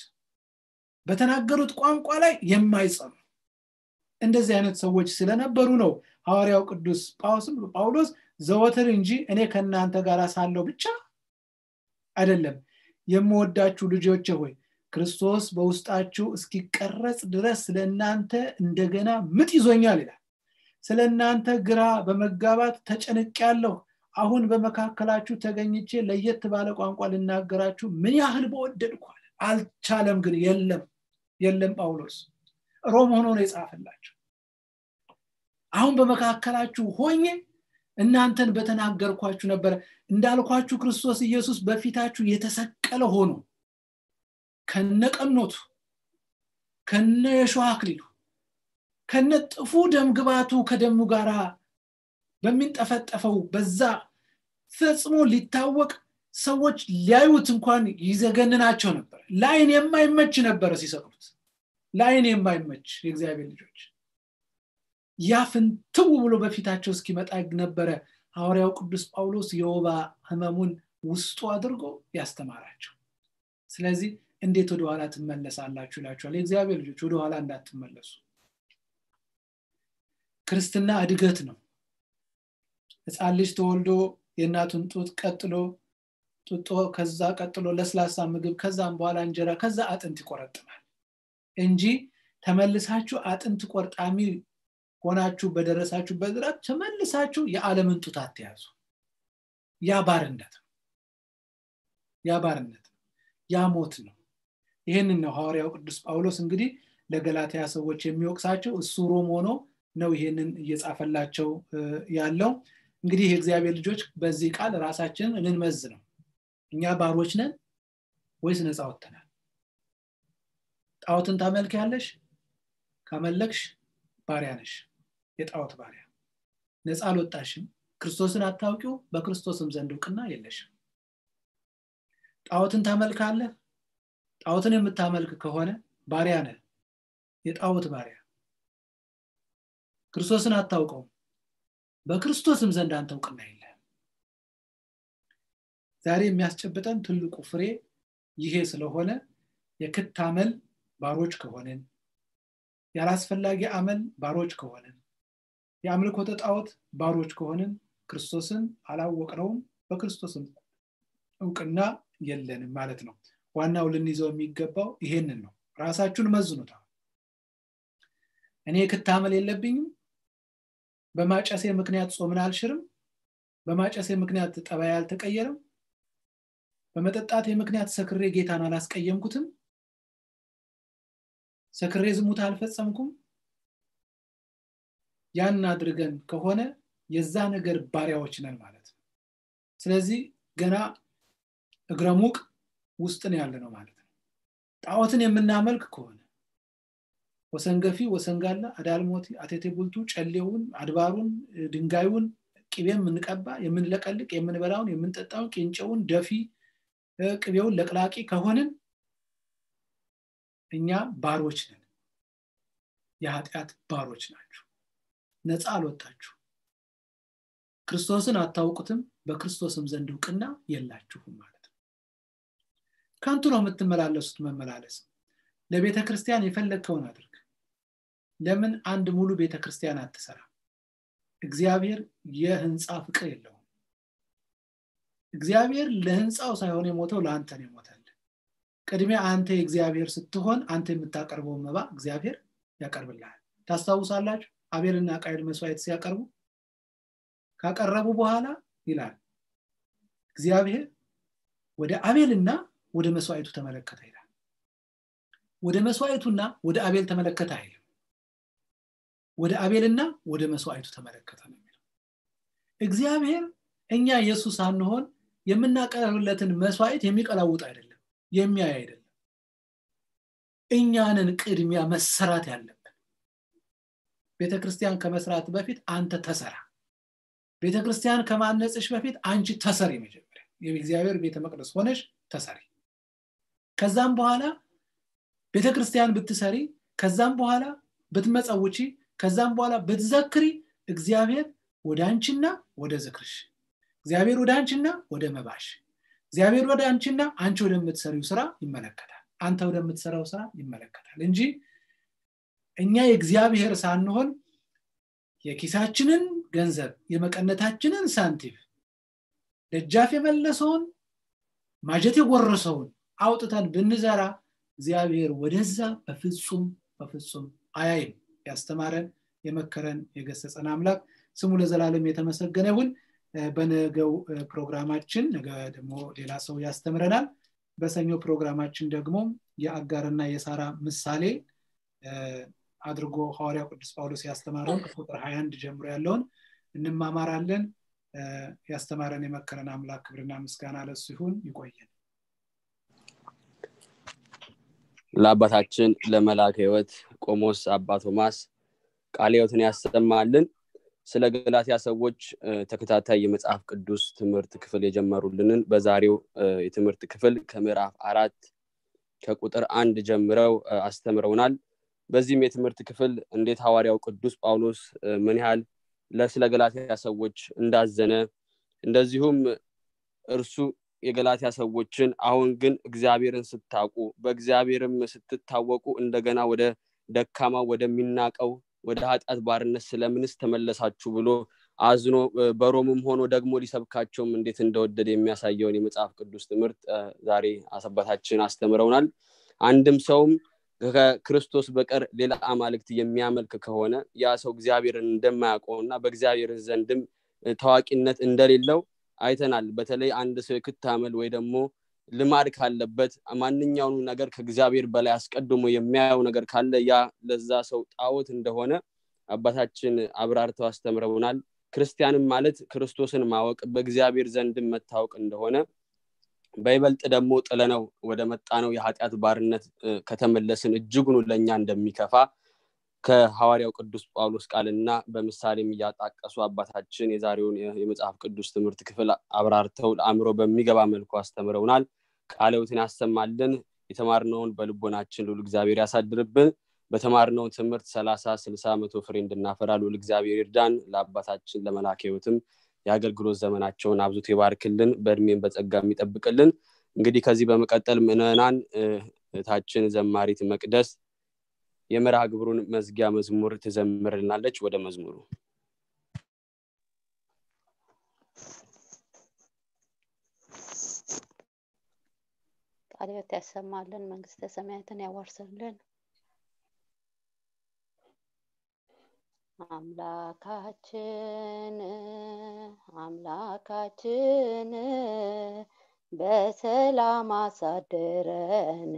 A: በተናገሩት ቋንቋ ላይ የማይጸኑ እንደዚህ አይነት ሰዎች ስለነበሩ ነው ሐዋርያው ቅዱስ ጳውሎስ ዘወትር እንጂ እኔ ከእናንተ ጋር ሳለው ብቻ አይደለም የምወዳችሁ ልጆች ሆይ ክርስቶስ በውስጣችሁ እስኪቀረጽ ድረስ ስለ እናንተ እንደገና ምጥ ይዞኛል ይላል ስለ እናንተ ግራ በመጋባት ተጨንቅ ያለሁ አሁን በመካከላችሁ ተገኝቼ ለየት ባለ ቋንቋ ልናገራችሁ ምን ያህል በወደድኳል አልቻለም ግን የለም የለም ጳውሎስ ሮም ሆኖ ነው የጻፈላቸው አሁን በመካከላችሁ ሆኜ እናንተን በተናገርኳችሁ ነበረ እንዳልኳችሁ ክርስቶስ ኢየሱስ በፊታችሁ የተሰቀለ ሆኖ ከነቀኖቱ ከነ የሸዋ አክሊሉ ከነ ጥፉ ደም ግባቱ ከደሙ ጋር በሚንጠፈጠፈው በዛ ፈጽሞ ሊታወቅ ሰዎች ሊያዩት እንኳን ይዘገንናቸው ነበር ለአይን የማይመች ነበረ ሲሰቅሉት ለአይን የማይመች የእግዚአብሔር ልጆች ያ ፍንትው ብሎ በፊታቸው እስኪመጣ ነበረ ሐዋርያው ቅዱስ ጳውሎስ የወባ ህመሙን ውስጡ አድርጎ ያስተማራቸው ስለዚህ እንዴት ወደኋላ ትመለሳላችሁ ይላችኋል የእግዚአብሔር ልጆች ወደኋላ እንዳትመለሱ ክርስትና እድገት ነው ህፃን ልጅ ተወልዶ የእናቱን ጡት ቀጥሎ ጡጦ ከዛ ቀጥሎ ለስላሳ ምግብ ከዛም በኋላ እንጀራ ከዛ አጥንት ይቆረጥማል እንጂ ተመልሳችሁ አጥንት ቆርጣሚ ሆናችሁ በደረሳችሁ በዝራት ተመልሳችሁ የዓለምን ጡት አትያዙ ያ ባርነት ነው ያ ባርነት ነው ያ ሞት ነው ይህንን ነው ሐዋርያው ቅዱስ ጳውሎስ እንግዲህ ለገላትያ ሰዎች የሚወቅሳቸው እሱ ሮም ሆኖ ነው ይሄንን እየጻፈላቸው ያለው እንግዲህ የእግዚአብሔር ልጆች በዚህ ቃል ራሳችንን እንንመዝ ነው እኛ ባሮች ነን ወይስ ነፃ ወጥተናል ጣዖትን ታመልክ ያለሽ ካመለክሽ ባሪያ ነሽ የጣዖት ባሪያ ነፃ አልወጣሽም ክርስቶስን አታውቂው በክርስቶስም ዘንድ እውቅና የለሽም ጣዖትን ታመልካለህ ጣዖትን የምታመልክ ከሆነ ባሪያ ነህ የጣዖት ባሪያ ክርስቶስን አታውቀውም በክርስቶስም ዘንድ አንተ እውቅና የለህም ዛሬ የሚያስጨብጠን ትልቁ ፍሬ ይሄ ስለሆነ የክት አመል ባሮች ከሆንን ያላስፈላጊ አመል ባሮች ከሆንን የአምልኮተ ጣዖት ባሮች ከሆንን ክርስቶስን አላወቅነውም በክርስቶስም እውቅና የለንም ማለት ነው ዋናው ልንይዘው የሚገባው ይሄንን ነው ራሳችሁን መዝኑታ እኔ ክታመል የለብኝም በማጨሴ ምክንያት ጾምን አልሽርም በማጨሴ ምክንያት ጠባይ አልተቀየረም በመጠጣቴ ምክንያት ሰክሬ ጌታን አላስቀየምኩትም ሰክሬ ዝሙት አልፈጸምኩም ያን አድርገን ከሆነ የዛ ነገር ባሪያዎች ነን ማለት ነው ስለዚህ ገና እግረ ሙቅ ውስጥ ነው ያለ ነው ማለት ነው ጣዖትን የምናመልክ ከሆነ ወሰንገፊ ወሰንጋላ አዳልሞቲ አቴቴ ቡልቱ ጨሌውን አድባሩን ድንጋዩን ቅቤ የምንቀባ የምንለቀልቅ የምንበላውን የምንጠጣውን ቂንጨውን ደፊ ቅቤውን ለቅላቂ ከሆንን እኛ ባሮች ነን የኃጢአት ባሮች ናችሁ ነፃ አልወጣችሁ ክርስቶስን አታውቁትም በክርስቶስም ዘንድ እውቅና የላችሁም ማለት ነው ከንቱ ነው የምትመላለሱት መመላለስ ለቤተ ክርስቲያን የፈለግከውን አድርግ ለምን አንድ ሙሉ ቤተ ክርስቲያን አትሰራ እግዚአብሔር የህንፃ ፍቅር የለውም እግዚአብሔር ለህንፃው ሳይሆን የሞተው ለአንተ ነው የሞተል ቅድሚያ አንተ የእግዚአብሔር ስትሆን አንተ የምታቀርበው መባ እግዚአብሔር ያቀርብልሃል ታስታውሳላችሁ አቤልና ቃይል መስዋዕት ሲያቀርቡ ካቀረቡ በኋላ ይላል እግዚአብሔር ወደ አቤልና ወደ መስዋዕቱ ተመለከተ ይላል ወደ መስዋዕቱና ወደ አቤል ተመለከተ አይልም ወደ አቤልና ወደ መስዋዕቱ ተመለከተ ነው የሚለው እግዚአብሔር እኛ ኢየሱስ አንሆን የምናቀርብለትን መስዋዕት የሚቀላውጥ አይደለም የሚያይ አይደለም እኛንን ቅድሚያ መሰራት ያለብን ቤተክርስቲያን ከመስራት በፊት አንተ ተሰራ ቤተክርስቲያን ከማነጽሽ በፊት አንቺ ተሰሪ መጀመሪያ የእግዚአብሔር ቤተ መቅደስ ሆነሽ ተሰሪ ከዛም በኋላ ቤተክርስቲያን ብትሰሪ ከዛም በኋላ ብትመጸውቺ ከዛም በኋላ ብትዘክሪ እግዚአብሔር ወደ አንቺና ወደ ዝክርሽ እግዚአብሔር ወደ አንቺና ወደ መባሽ እግዚአብሔር ወደ አንቺና አንቺ ወደምትሰሪው ስራ ይመለከታል አንተ ወደምትሰራው ስራ ይመለከታል እንጂ እኛ የእግዚአብሔር ሳንሆን የኪሳችንን ገንዘብ የመቀነታችንን ሳንቲም ደጃፍ የመለሰውን ማጀት የጎረሰውን አውጥተን ብንዘራ እግዚአብሔር ወደዛ በፍጹም በፍጹም አያይም ያስተማረን የመከረን የገሰጸን አምላክ ስሙ ለዘላለም የተመሰገነ ይሁን በነገው ፕሮግራማችን ነገ ደግሞ ሌላ ሰው ያስተምረናል በሰኞ ፕሮግራማችን ደግሞ የአጋርና የሳራ ምሳሌ አድርጎ ሐዋርያ ቅዱስ ጳውሎስ ያስተማረውን ከቁጥር 21 ጀምሮ ያለውን እንማማራለን ያስተማረን የመከረን አምላክ ክብርና ምስጋና ለሱ ይሁን ይቆየን
D: ለአባታችን ለመላከ ህይወት ቆሞስ አባ ቶማስ ቃለ ህይወትን ያሰማልን ስለ ገላትያ ሰዎች ተከታታይ የመጽሐፍ ቅዱስ ትምህርት ክፍል የጀመሩልንን በዛሬው የትምህርት ክፍል ከምዕራፍ አራት ከቁጥር አንድ ጀምረው አስተምረውናል በዚህም የትምህርት ክፍል እንዴት ሐዋርያው ቅዱስ ጳውሎስ ምን ያህል ለስለ ገላትያ ሰዎች እንዳዘነ እንደዚሁም እርሱ የገላትያ ሰዎችን አሁን ግን እግዚአብሔርን ስታውቁ በእግዚአብሔርም ስትታወቁ እንደገና ወደ ደካማ ወደሚናቀው ወደ ኃጢአት ባርነት ስለምንስ ተመለሳችሁ ብሎ አዝኖ በሮምም ሆኖ ደግሞ ሊሰብካቸውም እንዴት እንደወደደ የሚያሳየውን የመጽሐፍ ቅዱስ ትምህርት ዛሬ አሰባታችን አስተምረውናል አንድም ሰውም ከክርስቶስ በቀር ሌላ አማልክት የሚያመልክ ከሆነ ያ ሰው እግዚአብሔርን እንደማያውቀውና በእግዚአብሔር ዘንድም ታዋቂነት እንደሌለው አይተናል በተለይ አንድ ሰው የክታመል ወይ ደግሞ ልማድ ካለበት ማንኛውኑ ነገር ከእግዚአብሔር በላይ አስቀድሞ የሚያየው ነገር ካለ ያ ለዛ ሰው ጣዖት እንደሆነ አባታችን አብራርተው አስተምረውናል ክርስቲያንም ማለት ክርስቶስን ማወቅ በእግዚአብሔር ዘንድም መታወቅ እንደሆነ በይበልጥ ደግሞ ጥለነው ወደ መጣነው የኃጢአት ባርነት ከተመለስን እጅጉኑ ለእኛ እንደሚከፋ ከሐዋርያው ቅዱስ ጳውሎስ ቃልና በምሳሌም እያጣቀሱ አባታችን የዛሬውን የመጽሐፍ ቅዱስ ትምህርት ክፍል አብራርተው ለአእምሮ በሚገባ መልኩ አስተምረውናል ቃለውትን ያሰማልን የተማርነውን በልቦናችን ልል እግዚአብሔር ያሳድርብን በተማርነው ትምህርት ሰላሳ ስልሳ መቶ ፍሬ እንድናፈራ ልል እግዚአብሔር ይርዳን ለአባታችን ለመላክ ህይወትም የአገልግሎት ዘመናቸውን አብዙት ይባርክልን በእድሜን በጸጋ የሚጠብቅልን እንግዲህ ከዚህ በመቀጠል ምዕመናን እህታችን ዘማሪት መቅደስ የመርሃ ግብሩን መዝጊያ መዝሙር ትዘምርልናለች ወደ መዝሙሩ
F: ቃልዮት ያሰማልን መንግስተ ሰማያትን ያዋርሰልን አምላካችን አምላካችን በሰላም አሳድረን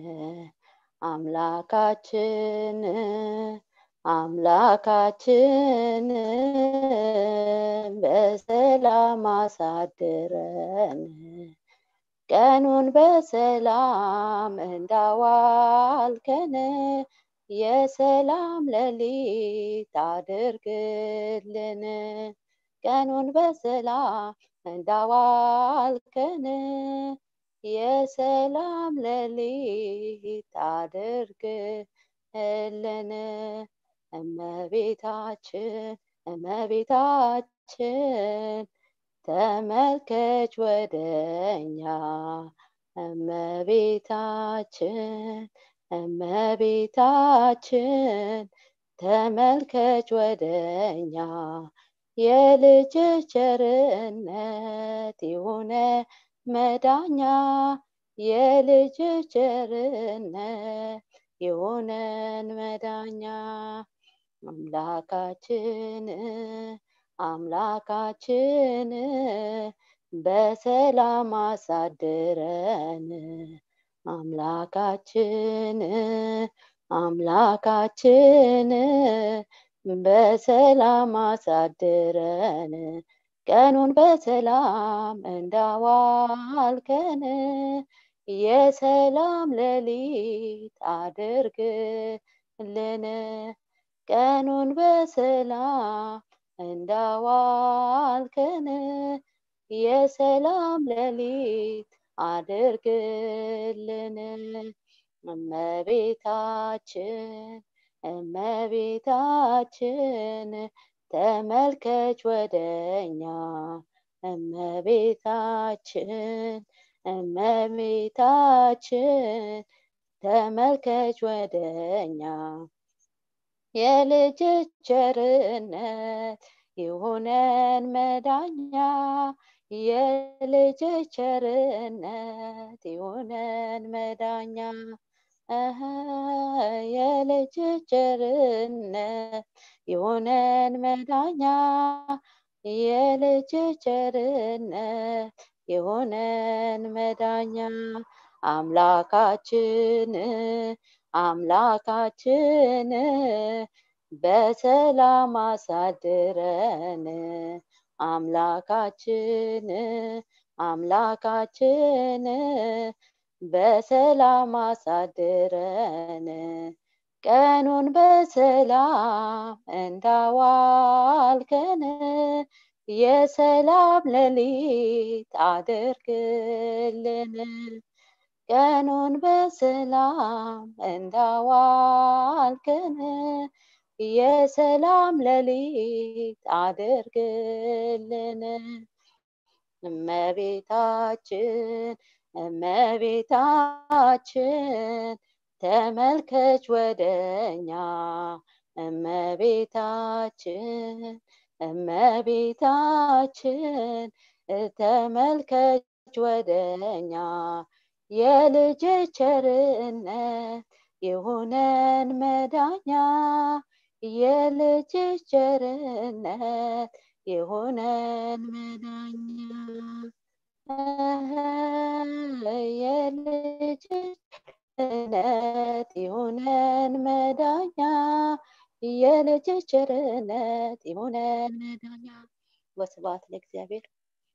F: አምላካችን አምላካችን በሰላም አሳድረን ቀኑን በሰላም እንዳዋልከን የሰላም ሌሊት አድርግልን ቀኑን በሰላም እንዳዋልከን የሰላም ሌሊት አድርግልን እመቤታችን እመቤታችን ተመልከች ወደኛ እመቤታችን እመቤታችን ተመልከች ወደኛ የልጅ ቸርነት የሆነ መዳኛ የልጅ ቸርነት የሆነን መዳኛ አምላካችን አምላካችን በሰላም አሳድረን አምላካችን አምላካችን በሰላም አሳድረን ቀኑን በሰላም እንዳዋልከን የሰላም ሌሊት አድርግልን ቀኑን በሰላም እንዳዋልከን የሰላም ሌሊት አድርግልን እመቤታችን እመቤታችን ተመልከች ወደኛ እመቤታችን እመቤታችን ተመልከች ወደኛ የልጅ ቸርነት ይሁነን መዳኛ የልጅ ቸርነት ይሁነን መዳኛ የልጅ ቸርነት ይሁነን መዳኛ የልጅ ቸርነት የሆነን መዳኛ አምላካችን አምላካችን በሰላም አሳድረን አምላካችን አምላካችን በሰላም አሳድረን ቀኑን በሰላም እንዳዋልከን የሰላም ሌሊት አድርግልን ቀኑን በሰላም እንዳዋልከን የሰላም ሌሊት አድርግልን እመቤታችን እመቤታችን ተመልከች ወደኛ እመቤታችን እመቤታችን ተመልከች ወደኛ የልጅ ቸርነት የሆነን መዳኛ የልጅ ቸርነት የሆነን መዳኛ የልጅ ቸርነት የሆነን መዳኛ የልጅ ቸርነት የሆነን መዳኛ ወስብሐት ለእግዚአብሔር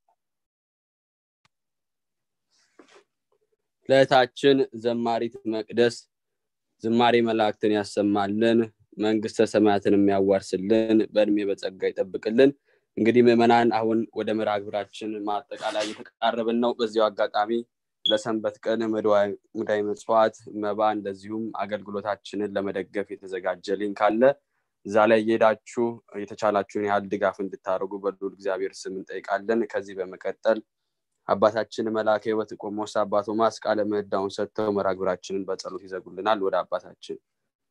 D: ለእህታችን ዘማሪት መቅደስ ዝማሬ መላእክትን ያሰማልን መንግስተ ሰማያትን የሚያዋርስልን በእድሜ በጸጋ ይጠብቅልን እንግዲህ ምዕመናን አሁን ወደ መርሃ ግብራችን ማጠቃላይ እየተቃረብን ነው በዚያው አጋጣሚ ለሰንበት ቀን ሙዳይ መጽዋዕት መባ እንደዚሁም አገልግሎታችንን ለመደገፍ የተዘጋጀ ሊንክ አለ እዛ ላይ እየሄዳችሁ የተቻላችሁን ያህል ድጋፍ እንድታደርጉ በልዑል እግዚአብሔር ስም እንጠይቃለን ከዚህ በመቀጠል አባታችን መልአከ ህይወት ቆሞስ አባ ቶማስ ቃለ ምህዳውን ሰጥተው መርሃ ግብራችንን በጸሎት ይዘጉልናል ወደ አባታችን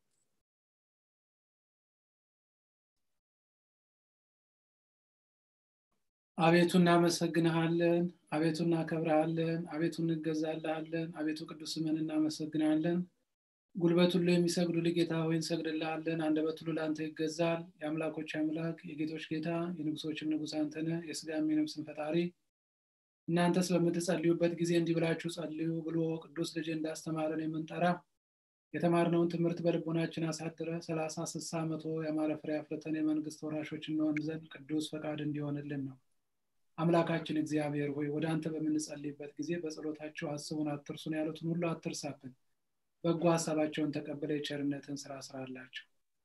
A: አቤቱ እናመሰግንሃለን አቤቱ እናከብረሃለን አቤቱ እንገዛልሃለን አቤቱ ቅዱስ ስምን እናመሰግናለን ጉልበት ሁሉ የሚሰግዱልህ ጌታ ሆይ እንሰግድልሃለን አንደበት ሁሉ ለአንተ ይገዛል የአምላኮች አምላክ የጌቶች ጌታ የንጉሶችም ንጉስ አንተነ የስጋም የነፍስን ፈጣሪ እናንተ ስለምትጸልዩበት ጊዜ እንዲህ ብላችሁ ጸልዩ ብሎ ቅዱስ ልጅ እንዳስተማረን የምንጠራ የተማርነውን ትምህርት በልቦናችን አሳድረ ሰላሳ ስሳ መቶ የአማረ ፍሬ አፍርተን የመንግስት ወራሾች እንሆን ዘንድ ቅዱስ ፈቃድ እንዲሆንልን ነው አምላካችን እግዚአብሔር ሆይ ወደ አንተ በምንጸልይበት ጊዜ በጸሎታቸው አስቡን አትርሱን ያሉትን ሁሉ አትርሳብን በጎ ሀሳባቸውን ተቀብለ የቸርነትን ስራ ስራላቸው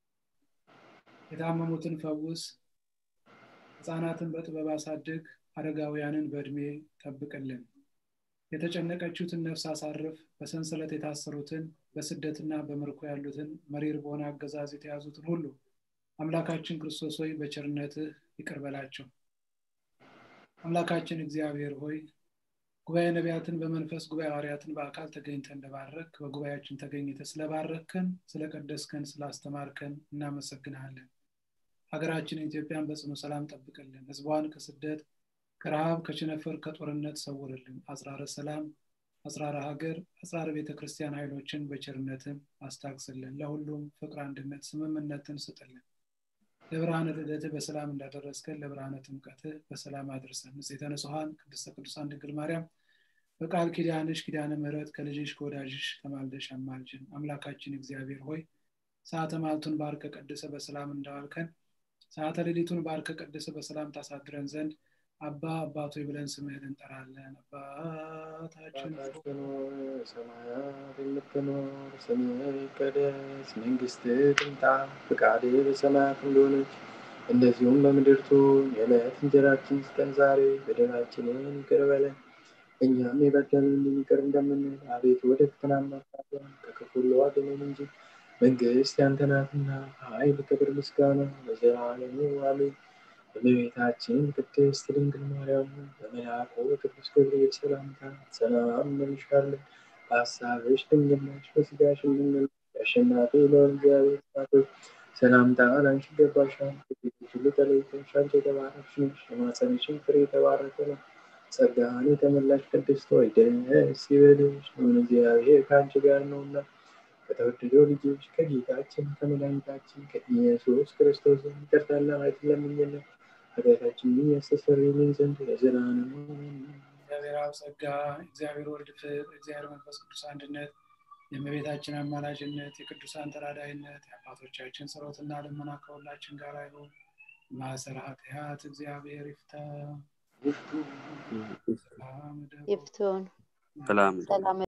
A: የታመሙትን ፈውስ ህፃናትን በጥበብ አሳድግ አረጋውያንን በእድሜ ጠብቅልን የተጨነቀችውትን ነፍስ አሳርፍ በሰንሰለት የታሰሩትን በስደትና በምርኮ ያሉትን መሪር በሆነ አገዛዝ የተያዙትን ሁሉ አምላካችን ክርስቶስ ሆይ በቸርነትህ ይቅር በላቸው አምላካችን እግዚአብሔር ሆይ ጉባኤ ነቢያትን በመንፈስ ጉባኤ ሐዋርያትን በአካል ተገኝተ እንደባረክ በጉባኤያችን ተገኝተ ስለባረክከን ስለቀደስከን ስላስተማርከን እናመሰግናለን ሀገራችን ኢትዮጵያን በጽኑ ሰላም ጠብቅልን ህዝቧን ከስደት ከረሃብ ከቸነፈር ከጦርነት ሰውርልን አጽራረ ሰላም አጽራረ ሀገር አጽራረ ቤተ ክርስቲያን ኃይሎችን በቸርነትን አስታግስልን ለሁሉም ፍቅር አንድነት ስምምነትን ስጥልን ለብርሃነ ልደትህ በሰላም እንዳደረስከን ለብርሃነ ጥምቀትህ በሰላም አድርሰን ንጽሕተ ንጹሐን ቅድስተ ቅዱሳን ድንግል ማርያም በቃል ኪዳንሽ ኪዳነ ምህረት ከልጅሽ ከወዳጅሽ ተማልደሽ አማልጅን አምላካችን እግዚአብሔር ሆይ ሰዓተ ማልቱን ባርከ ቀድሰ በሰላም እንዳዋልከን ሰዓተ ሌሊቱን ባርከ ቀድሰ በሰላም ታሳድረን ዘንድ አባ አባቶ ብለን ስምህን እንጠራለን አባታችን
B: ሰማያት የምትኖር ስምህ ይቀደስ መንግስት ትምጣ ፍቃድ በሰማያት እንደሆነች እንደዚሁም በምድር ትሁን የዕለት እንጀራችን ስጠን ዛሬ በደላችንን ይቅር በለን እኛም የበደሉንን ይቅር እንደምንል አቤቱ ወደ ፈተና አታግባን ከክፉ ሁሉ አድነን እንጂ መንግስት ያንተ ናትና ኃይል ክብር ምስጋና ለዘላለሙ አሜን እመቤታችን ቅድስት ድንግል ማርያም በመልአኩ ቅዱስ ገብርኤል ሰላምታ ሰላም እንልሻለን በሀሳብሽ ድንግል ነሽ በስጋሽም ድንግል አሸናፊ ለሆን እግዚአብሔር እናቶች ሰላምታ ላንቺ ይገባሻል ከሴቶች ሁሉ ተለይተሽ አንቺ የተባረክሽ ነሽ የማኅፀንሽም ፍሬ የተባረከ ነው ጸጋን የተመላሽ ቅድስት ሆይ ደስ ይበልሽ ምን እግዚአብሔር ከአንቺ ጋር ነውና ከተወደደው ልጆች ከጌታችን ከመድኃኒታችን ከኢየሱስ ክርስቶስ ይቅርታና ምሕረት ለምኝልን ኃጢአታችንን ያስተሰርይልን ዘንድ ለዘላለሙ
A: እግዚአብሔር አብ ጸጋ እግዚአብሔር ወልድ ፍቅር እግዚአብሔር መንፈስ ቅዱስ አንድነት የእመቤታችን አማላጅነት የቅዱሳን ተራዳይነት የአባቶቻችን ጸሎትና ልመና ከሁላችን ጋር ይሁን ማሰረ ኃጢአት እግዚአብሔር ይፍታ
F: ይፍቱን
D: ሰላም
F: ሰላም